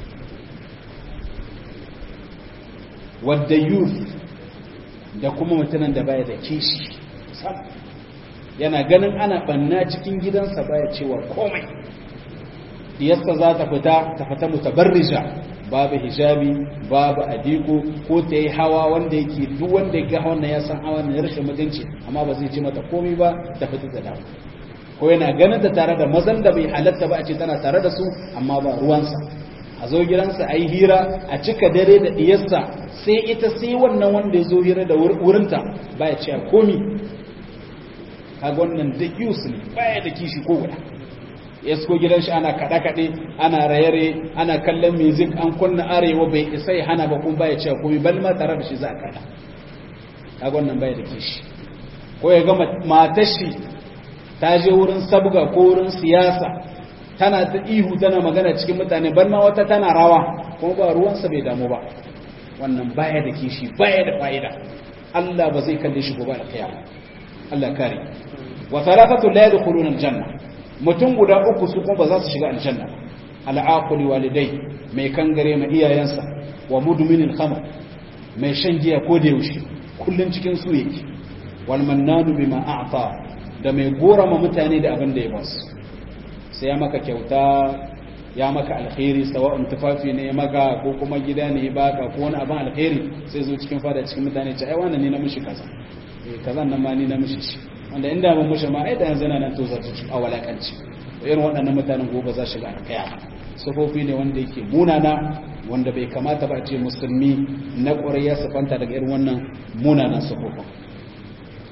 wadda youth da kuma mutanen da baya da kishi yana ganin ana banna cikin gidansa baya cewa komai diyarsa za ta fita ta fita mutabarrija babu hijabi babu adiko ko ta yi hawa wanda yake duk wanda ya ga hawan ya san hawan ne rashin mutunci amma ba zai ji mata komai ba ta fita da dawo ko yana ganin ta tare da mazan da bai halatta ba a ce tana tare da su amma ba ruwansa a zo gidansa a yi hira a cika dare da diyarsa sai ita sai wannan wanda ya zo hira da wurinta baya ce komi kaga wannan da yus ne baya da kishi ko guda ya ko gidan shi ana kaɗe-kaɗe ana raye-raye ana kallon music an kunna arewa bai isa ya hana ba kuma baya ce komi bal ma tare da shi za a kaɗa kaga wannan baya da kishi ko ya ga matar shi ta je wurin sabga ko wurin siyasa tana ta ihu tana magana cikin mutane bar ma wata tana rawa kuma ba ruwansa bai damu ba wannan baya da kishi baya da fa'ida Allah ba zai kalle shi gobe da kiyama Allah kare wa thalathatu la yadkhuluna aljanna mutum guda uku su kuma ba za su shiga aljanna al'aquli walidai mai kangare ma iyayensa wa mudminil khamr mai shan giya ko da yaushe kullun cikin su yake wal mannanu bima a'ta da mai gorama mutane da abin da ya basu sai ya maka kyauta ya maka alkhairi sawa'un tufafi ne ya maka ko kuma gida ne ya baka ko wani abin alkhairi sai zo cikin fada cikin mutane ce ai wannan ne na mishi kaza eh kaza nan ma ni na mishi shi wanda inda mun mishi ma ai da yanzu nan to zarta a walakanci irin waɗannan mutanen gobe za shiga alkaya sufofi ne wanda yake munana wanda bai kamata ba a ce musulmi na ƙwarai ya sifanta daga irin wannan munanan sufofin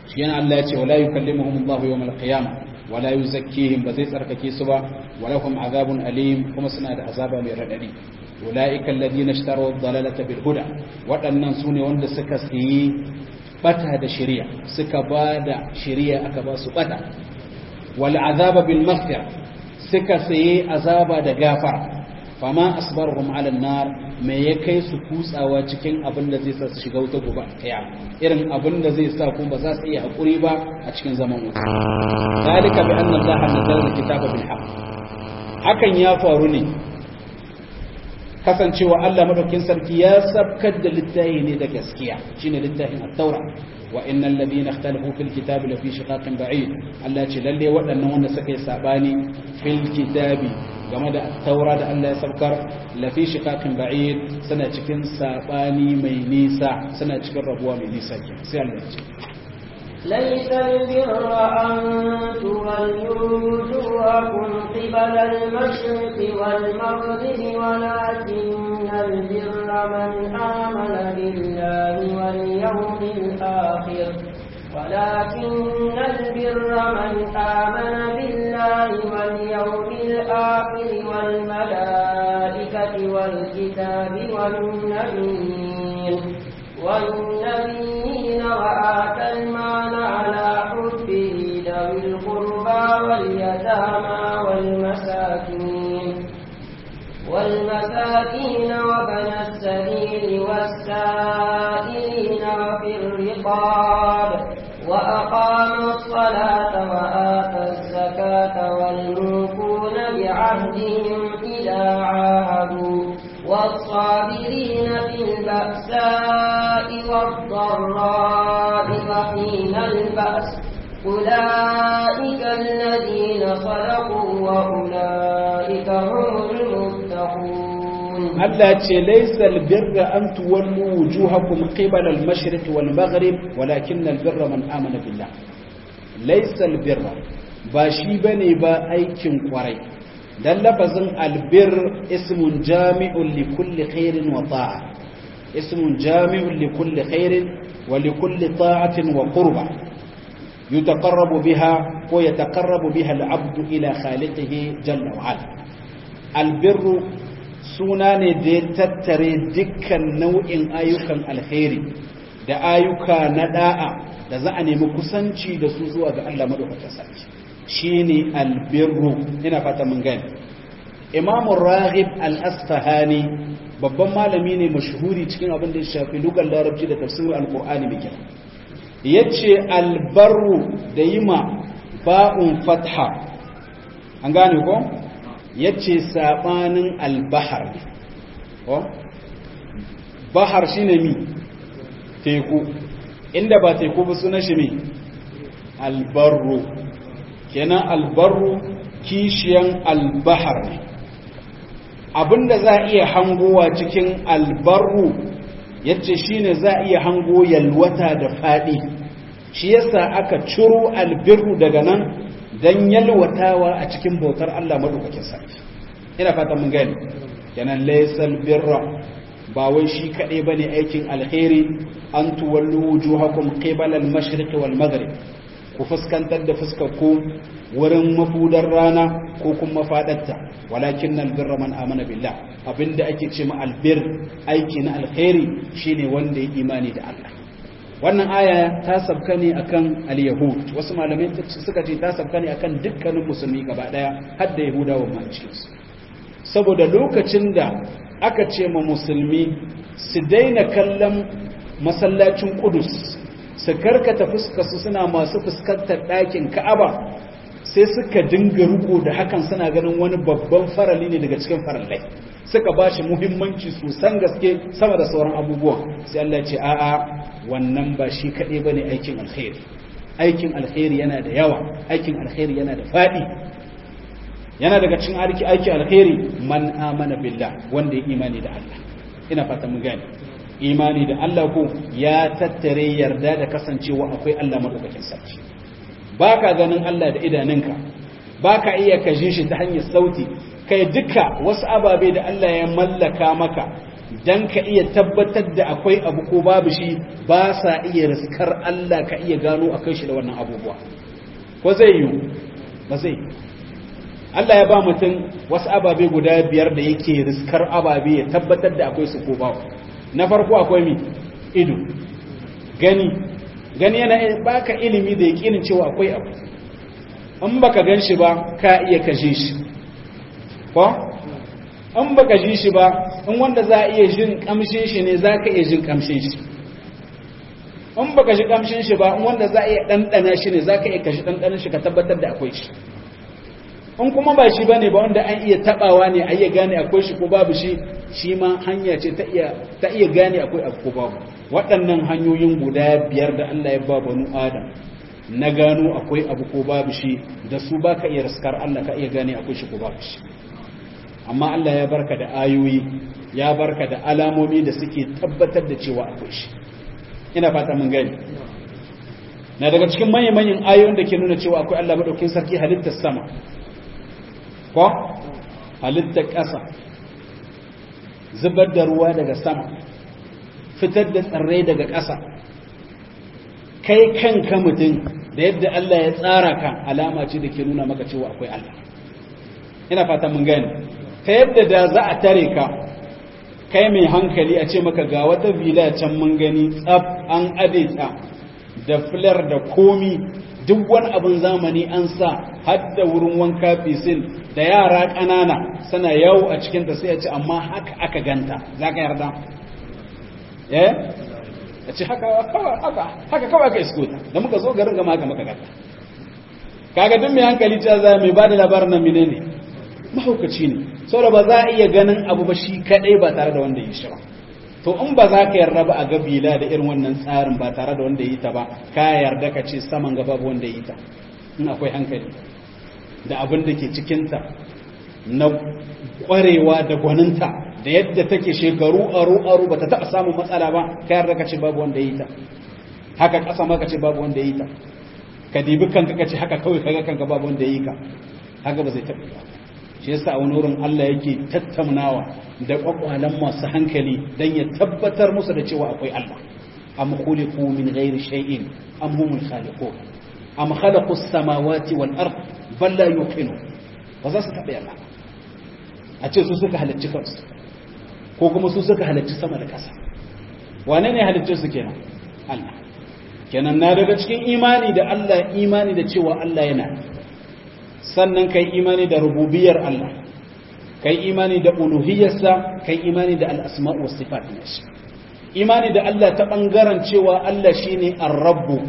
shi yana Allah ya ce wala yukallimuhum Allah yawm al-qiyamah wala yuzakkihim ba zai tsarkake su ba walahum azabun alim kuma suna da azaba mai radadi ulaika alladhina ishtaraw ad-dalalata bil huda waɗannan sune wanda suka siyi bata da shari'a suka bada shari'a aka ba su bata wal azaba bil maghfira suka sayi azaba da gafara fama asbarhum ala nar me ya kai su kutsawa cikin abin da zai sa su shiga wuta gobe kaya irin abin da zai sa kuma ba za su iya hakuri ba a cikin zaman wuta zalika bi anna allaha nazzala alkitaba bil haqq hakan ya faru ne kasancewa Allah madaukin sarki ya sabkar da littafi ne da gaskiya shine littafin at-taura wa innal ladina ikhtalafu fil kitabi lafi shiqaqin ba'id Allah ce lalle waɗannan wanda suka yi sabani fil kitabi game da taura da Allah ya saukar lafi shiqaqin ba'id suna cikin sabani mai nisa suna cikin rabuwa mai nisa ke sai Allah ya ce ليس البر أن تولوا وجوهكم قبل المشرق والمغرب ولكن البر من آمن بالله واليوم الآخر ولكن البر من آمن بالله واليوم الآخر والملائكة والكتاب والنبيين والنبيين وآتى المال على حبه ذوي القربى واليتامى والمساكين والمساكين وبن السبيل والسائلين وفي الرقاب وأقام الصلاة وآتى الزكاة والموفون بعهدهم إذا عاهدوا والصابرين في البأساء والضراء وحين البأس أولئك الذين صدقوا وأولئك هم المتقون Allah ce laisa albirra an tuwallu wujuhakum qibala al-mashriq wal maghrib walakin albirra man amana billah laisa albirra ba shi bane ba aikin kwarai dan lafazin albir ismun jami'un li kulli khairin wa ta'a ismun jami'un li kulli khairin wa li kulli ta'atin wa qurba yutaqarrabu biha ko yataqarrabu biha al-'abdu ila khaliqihi jalla wa ala albirru suna ne da ya tattare dukkan nau'in ayyukan alheri da ayyuka na da'a da za a nemi kusanci da su zuwa ga Allah madaukakin sarki shine albirru ina fata mun gani Imam Raghib Al-Asfahani babban malami ne mashhuri cikin abin da ya shafi lugar larabci da tafsirin alqur'ani mai kyau yace albarru da yima ba'un fatha an gane ko ya ce saɓanin albahar ko bahar shi ne mi teku inda ba teku ba suna shi mi albarro kenan albarro kishiyan albahar ne abinda za a iya hangowa cikin albarro ya ce shi ne za a iya hango yalwata da faɗi shi yasa aka ciro albirru daga nan don yalwatawa a cikin bautar Allah maɗaukakin sarki ina fata mun gani kenan laysal birra ba wai shi kaɗai bane aikin alheri an tuwallu wujuhakum qibala al-mashriq wal maghrib ku fuskantar da fuskar ku wurin mafudar rana ko kuma mafadarta walakin albirra man amana billah abinda ake ce ma albir aiki na alheri shine wanda ya imani da Allah wannan aya ta sabka ne akan al-yahud wasu malamai suka ce ta sabka ne akan dukkanin musulmi gaba daya har da yahudawa ma cikin su saboda lokacin da aka ce ma musulmi su daina kallon masallacin Qudus su karkata fuskar su suna masu fuskantar ɗakin Ka'aba sai suka dinga riko da hakan suna ganin wani babban farali ne daga cikin farallai suka ba shi muhimmanci sosan gaske sama da sauran abubuwa sai Allah ce a'a wannan ba shi kaɗai ba ne aikin alkhairi aikin alkhairi yana da yawa aikin alkhairi yana da faɗi yana daga cikin aiki aikin alkhairi man amana billah wanda ya imani da Allah ina fata mun gane imani da Allah ko ya tattare yarda da kasancewa akwai Allah madaukakin sarki baka ganin Allah da idanunka baka iya kashin shi ta hanyar sauti kai duka wasu ababe da Allah ya mallaka maka dan ka iya tabbatar da akwai abu ko babu shi ba sa iya riskar Allah ka iya gano akai shi da wannan abubuwa ko zai yi ba zai Allah ya ba mutum wasu ababe guda biyar da yake riskar ababe ya tabbatar da akwai su ko babu na farko akwai mi ido gani gani yana baka ilimi da yakinin cewa akwai abu in baka gan shi ba ka iya kashe shi ko in baka ji shi ba in wanda za a iya jin kamshin shi ne za ka iya jin kamshin shi in baka ji kamshin shi ba in wanda za a iya ɗanɗana shi ne za ka iya kashi ɗanɗanin shi ka tabbatar da akwai shi in kuma ba shi ba ne ba wanda an iya taɓawa ne a iya gane akwai shi ko babu shi shi ma hanya ce ta iya gane akwai abu ko babu waɗannan hanyoyin guda biyar da Allah ya ba banu Adam na gano akwai abu ko babu shi da su ba ka iya riskar Allah ka iya gane akwai shi ko babu shi amma Allah ya barka da ayoyi ya barka da alamomi da suke tabbatar da cewa akwai shi ina fata mun gani na daga cikin manyan manyan ayoyin da ke nuna cewa akwai Allah madaukin sarki halittar sama ko halittar ƙasa zubar da ruwa daga sama fitar da tsirrai daga ƙasa kai kanka mutum da yadda Allah ya tsara ka alama ce da ke nuna maka cewa akwai Allah ina fata mun gani ta yadda da za a tare ka kai mai hankali a ce maka ga wata villa can mun gani tsaf an adeta da filar da komi duk wani abin zamani an sa har da wurin wanka fisil da yara ƙanana suna yawo a cikinta sai a ce amma haka aka ganta za ka yarda eh a ce haka kawai aka iskota da muka zo garin gama haka maka ganta kaga duk mai hankali ta za mai ba da labarin nan mine ne mahaukaci ne saboda ba za a iya ganin abu ba shi kadai ba tare da wanda ya shi ba to in ba za ka yarda ba a gabila da irin wannan tsarin ba tare da wanda ya yi ta ba ka yarda ka ce saman gaba ba wanda ya yi ta in akwai hankali da abin da ke cikinta na kwarewa da gwaninta da yadda take shekaru aro aro ba ta taɓa samun matsala ba ka yarda ka ce babu wanda ya yi ta haka ƙasa ma ka ce babu wanda ya yi ta ka dibi kanka ka ce haka kawai kaga kanka babu wanda ya yi ka haka ba zai taɓa ba shi yasa a wani wurin Allah yake tattaunawa da kwakwalan masu hankali dan ya tabbatar musu da cewa akwai Allah am khuliqu min ghairi shay'in am humul khaliqun am khalaqu as-samawati wal ard bal la yuqinu ba za su taɓa yarda a ce su suka halicci kansu ko kuma su suka halicci sama da ƙasa wane ne halicci su kenan Allah kenan na daga cikin imani da Allah imani da cewa Allah yana sannan kai imani da rububiyar Allah kai imani da uluhiyarsa kai imani da al'asma'u wasu sifat shi imani da Allah ta ɓangaren cewa Allah shi ne rabbu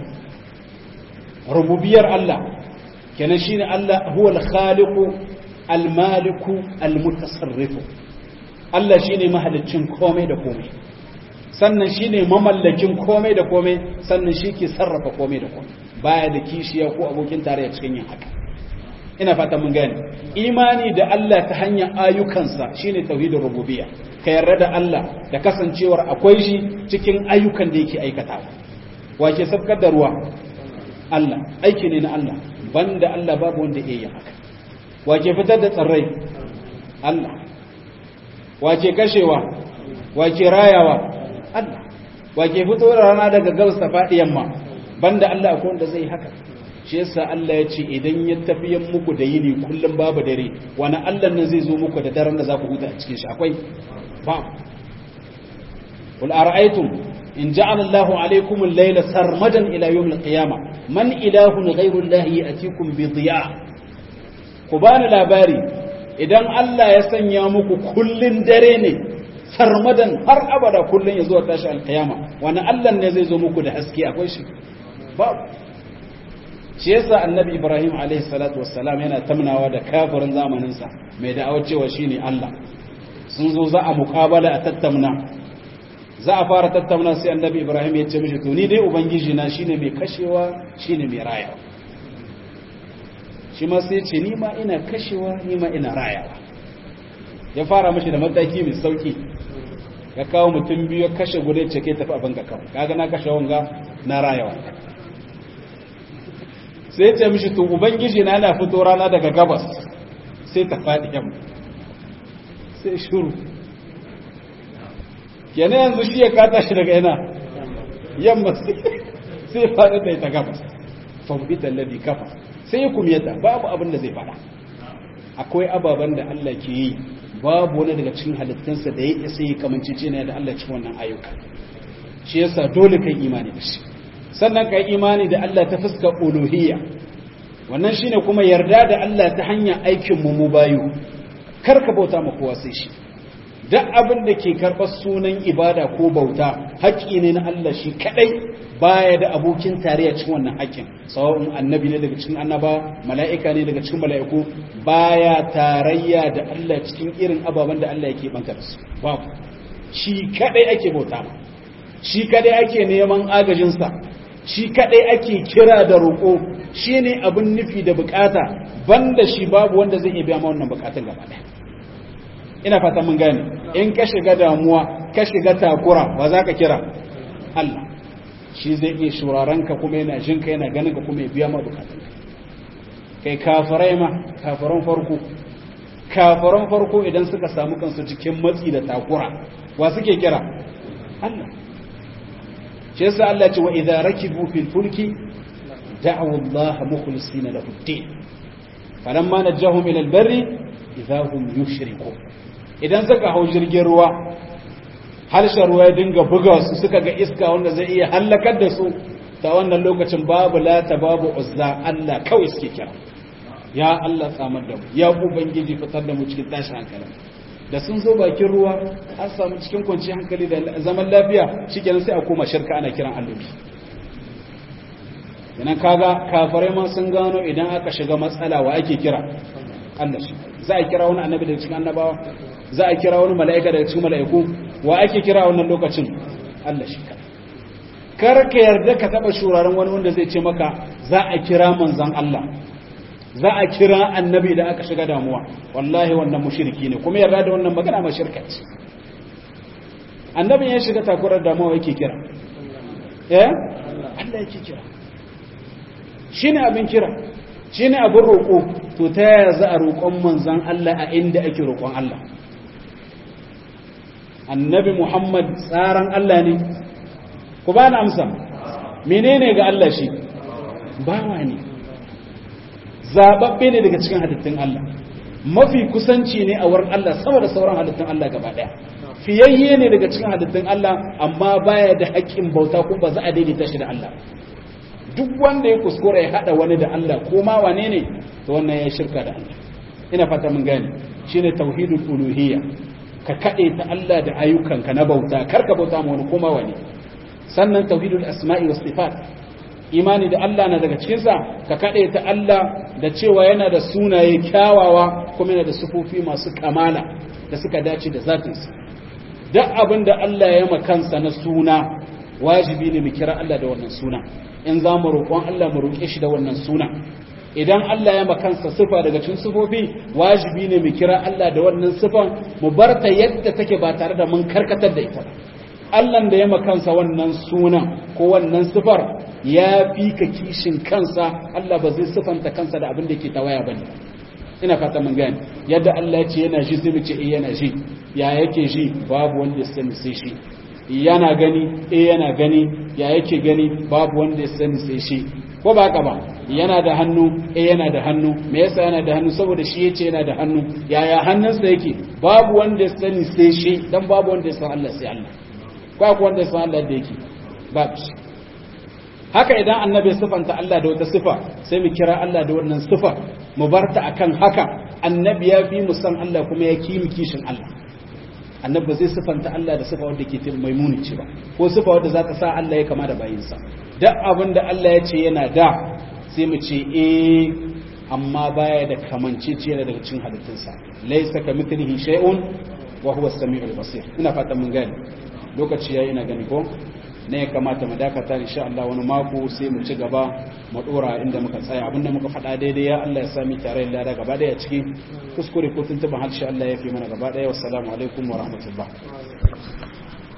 rububiyar Allah kenan shi ne Allah huwa al-khaliqu al-maliku al-mutasarrifu Allah shi ne mahalicin komai da komai sannan shi ne mamallakin komai da komai sannan shi ke sarrafa komai da komai baya da kishiya ko abokin tarayya cikin yin haka ina fata mun gane imani da Allah ta hanyar ayyukansa shine tauhidin rububiyya ka yarda da Allah da kasancewar akwai shi cikin ayyukan da yake aikatawa wace sabkar da ruwa Allah aiki ne na Allah banda Allah babu wanda yake yin haka wace fitar da tsirrai Allah wace kashewa wace rayawa Allah wace fito rana daga gabas ta faɗi yamma banda Allah akwai wanda zai haka shi yasa Allah ya ce idan ya tafiyan muku da yini kullum babu dare wani Allah ne zai zo muku da daren da za ku huta a cikin shi akwai ba qul ara'aytum in ja'ala Allahu alaykum al-layla sarmadan ila yawm al-qiyamah man ilahun ghayru Allah ya'tikum bi dhiya ku bani labari idan Allah ya sanya muku kullun dare ne sarmadan har abada kullun ya zo tashi al-qiyama wani Allah ne zai zo muku da haske akwai shi babu shi yasa annabi ibrahim alaihi salatu wassalam yana tamnawa da kafirin zamaninsa mai da'awar cewa shine Allah sun zo za a muqabala a tattauna za a fara tattauna sai annabi ibrahim ya ce mishi to ni dai ubangiji na shine mai kashewa shine mai rayawa shi ma sai ce ni ma ina kashewa ni ma ina rayawa ya fara mishi da mataki mai sauki ya kawo mutum biyu ya kashe guda ce kai tafi abin ka kawo kaga na kashe wanga na rayawa sai ce mishi to ubangiji na yana fito rana daga gabas sai ta faɗi yamma sai shuru kenan yanzu shi ya kata shi daga ina yamma sai faɗi da ita gabas fahimtar ladi kafa sai ya kumiyata babu abin da zai faɗa akwai ababen da Allah ke yi babu wani daga cikin halittunsa da ya isa yi kamanci ce da Allah cikin wannan ayyuka shi yasa dole kai imani da shi sannan kai imani da Allah ta fuskar uluhiyya wannan shine kuma yarda da Allah ta hanyar aikin mu mu bayu kar ka bauta ma kowa sai shi duk abin da ke karɓar sunan ibada ko bauta haƙƙi ne na Allah shi kaɗai baya da abokin tarayya cikin wannan haƙƙin sawa'un annabi ne daga cikin annaba mala'ika ne daga cikin mala'iku baya tarayya da Allah cikin irin ababen da Allah yake banta da su babu shi kaɗai ake bauta ma shi kaɗai ake neman agajinsa shi kaɗai ake kira da roƙo shi ne abin nufi da bukata banda shi babu wanda zai iya biya ma wannan bukatun gaba ɗaya ina fata mun gane in ka shiga damuwa ka shiga takura ba za ka kira Allah shi zai iya shuraren ka kuma yana jin ka yana ganin ka kuma ya biya ma bukatun kai kafirai ma kafiran farko kafiran farko idan suka samu kansu cikin matsi da takura wa suke kira Allah shi yasa Allah ce wa idza rakibu fil fulki da'u Allah mukhlisina lahu ad-din falamma najahum ila al-barri idza hum yushrikun idan suka hau jirgin ruwa harshen ruwa ya dinga buga su suka ga iska wanda zai iya hallakar da su ta wannan lokacin babu lata babu uzza Allah kawai suke kira ya Allah tsamar da mu ya ubangiji fitar da mu cikin tashin hankali da sun zo bakin ruwa an samu cikin kwanciyar hankali da zaman lafiya shikenan sai a koma shirka ana kiran allobi idan kaga kafirai ma sun gano idan aka shiga matsala wa ake kira Allah shi za a kira wani annabi daga cikin annabawa za a kira wani mala'ika daga cikin mala'iku wa ake kira wannan lokacin Allah shi ka kar ka yarda ka taba shuraren wani wanda zai ce maka za a kira manzon Allah za a kira annabi da aka shiga damuwa wallahi wannan mushriki ne kuma yarda da wannan magana ma shirka ce annabi ya shiga takurar damuwa yake kira eh Allah yake kira shine abin kira shine abin roƙo to ta yaya za a roƙon manzan Allah a inda ake roƙon Allah annabi Muhammad tsaran Allah ne ku ba na amsa menene ga Allah shi bawa ne zababbe ne daga cikin halittun Allah mafi kusanci ne a wurin Allah sama da sauran halittun Allah gaba daya fiyayye ne daga cikin halittun Allah amma baya da haƙƙin bauta ko ba za a daidaita shi da Allah duk wanda ya kuskura ya hada wani da Allah ko ma wane ne to wannan ya shirka da Allah ina fata mun gane shine tauhidul uluhiyya ka kade ta Allah da ayyukanka na bauta kar ka bauta ma wani kuma wani sannan tauhidul asma'i was sifat imani da Allah na daga cikin sa ka kade ta Allah da cewa yana da sunaye kyawawa kuma yana da sufofi masu kamala da suka dace da zatinsa duk abin da Allah ya makansa na suna wajibi ne mu kira Allah da wannan suna in za mu roƙon Allah mu roƙe shi da wannan suna idan Allah ya makansa sifa daga cikin sifofi wajibi ne mu kira Allah da wannan sifan mu bar ta yadda take ba tare da mun karkatar da ita Allah da ya makansa wannan sunan ko wannan sifar ya fi ka kishin kansa Allah ba zai sifanta kansa da abin da ke tawaya bane ina fata mun gane yadda Allah ya ce yana shi sai mu ce eh yana shi ya yake shi babu wanda ya sani sai shi yana gani eh yana gani ya yake gani babu wanda ya sani sai shi ko ba haka ba yana da hannu eh yana da hannu me yasa yana da hannu saboda shi yace yana da hannu yaya hannunsa yake babu wanda ya sani sai shi dan babu wanda ya san Allah sai Allah ko akwai wanda ya san Allah da yake babu shi haka idan annabi sifanta Allah da wata sifa sai mu kira Allah da wannan sifa mu barta akan haka annabi ya fi mu san Allah kuma ya ki mu kishin Allah annabi ba zai sifanta Allah da sifa wadda ke mai muni ce ba ko sifa wadda za ta sa Allah ya kama da bayinsa duk abin da Allah ya ce yana da sai mu ce eh amma baya da kamancece yana daga cikin halittunsa laysa kamithlihi shay'un wa huwa as-sami'ul basir ina fatan mun gane lokaci yayi ina gani ko ne ya kamata mu dakata insha Allah wani mako sai mu ci gaba mu dora inda muka tsaya abinda muka faɗa daidai ya Allah ya sami tare da lada gaba daya ciki kuskure ko tuntuban harshe Allah ya fi mana gaba daya wassalamu alaikum wa rahmatullah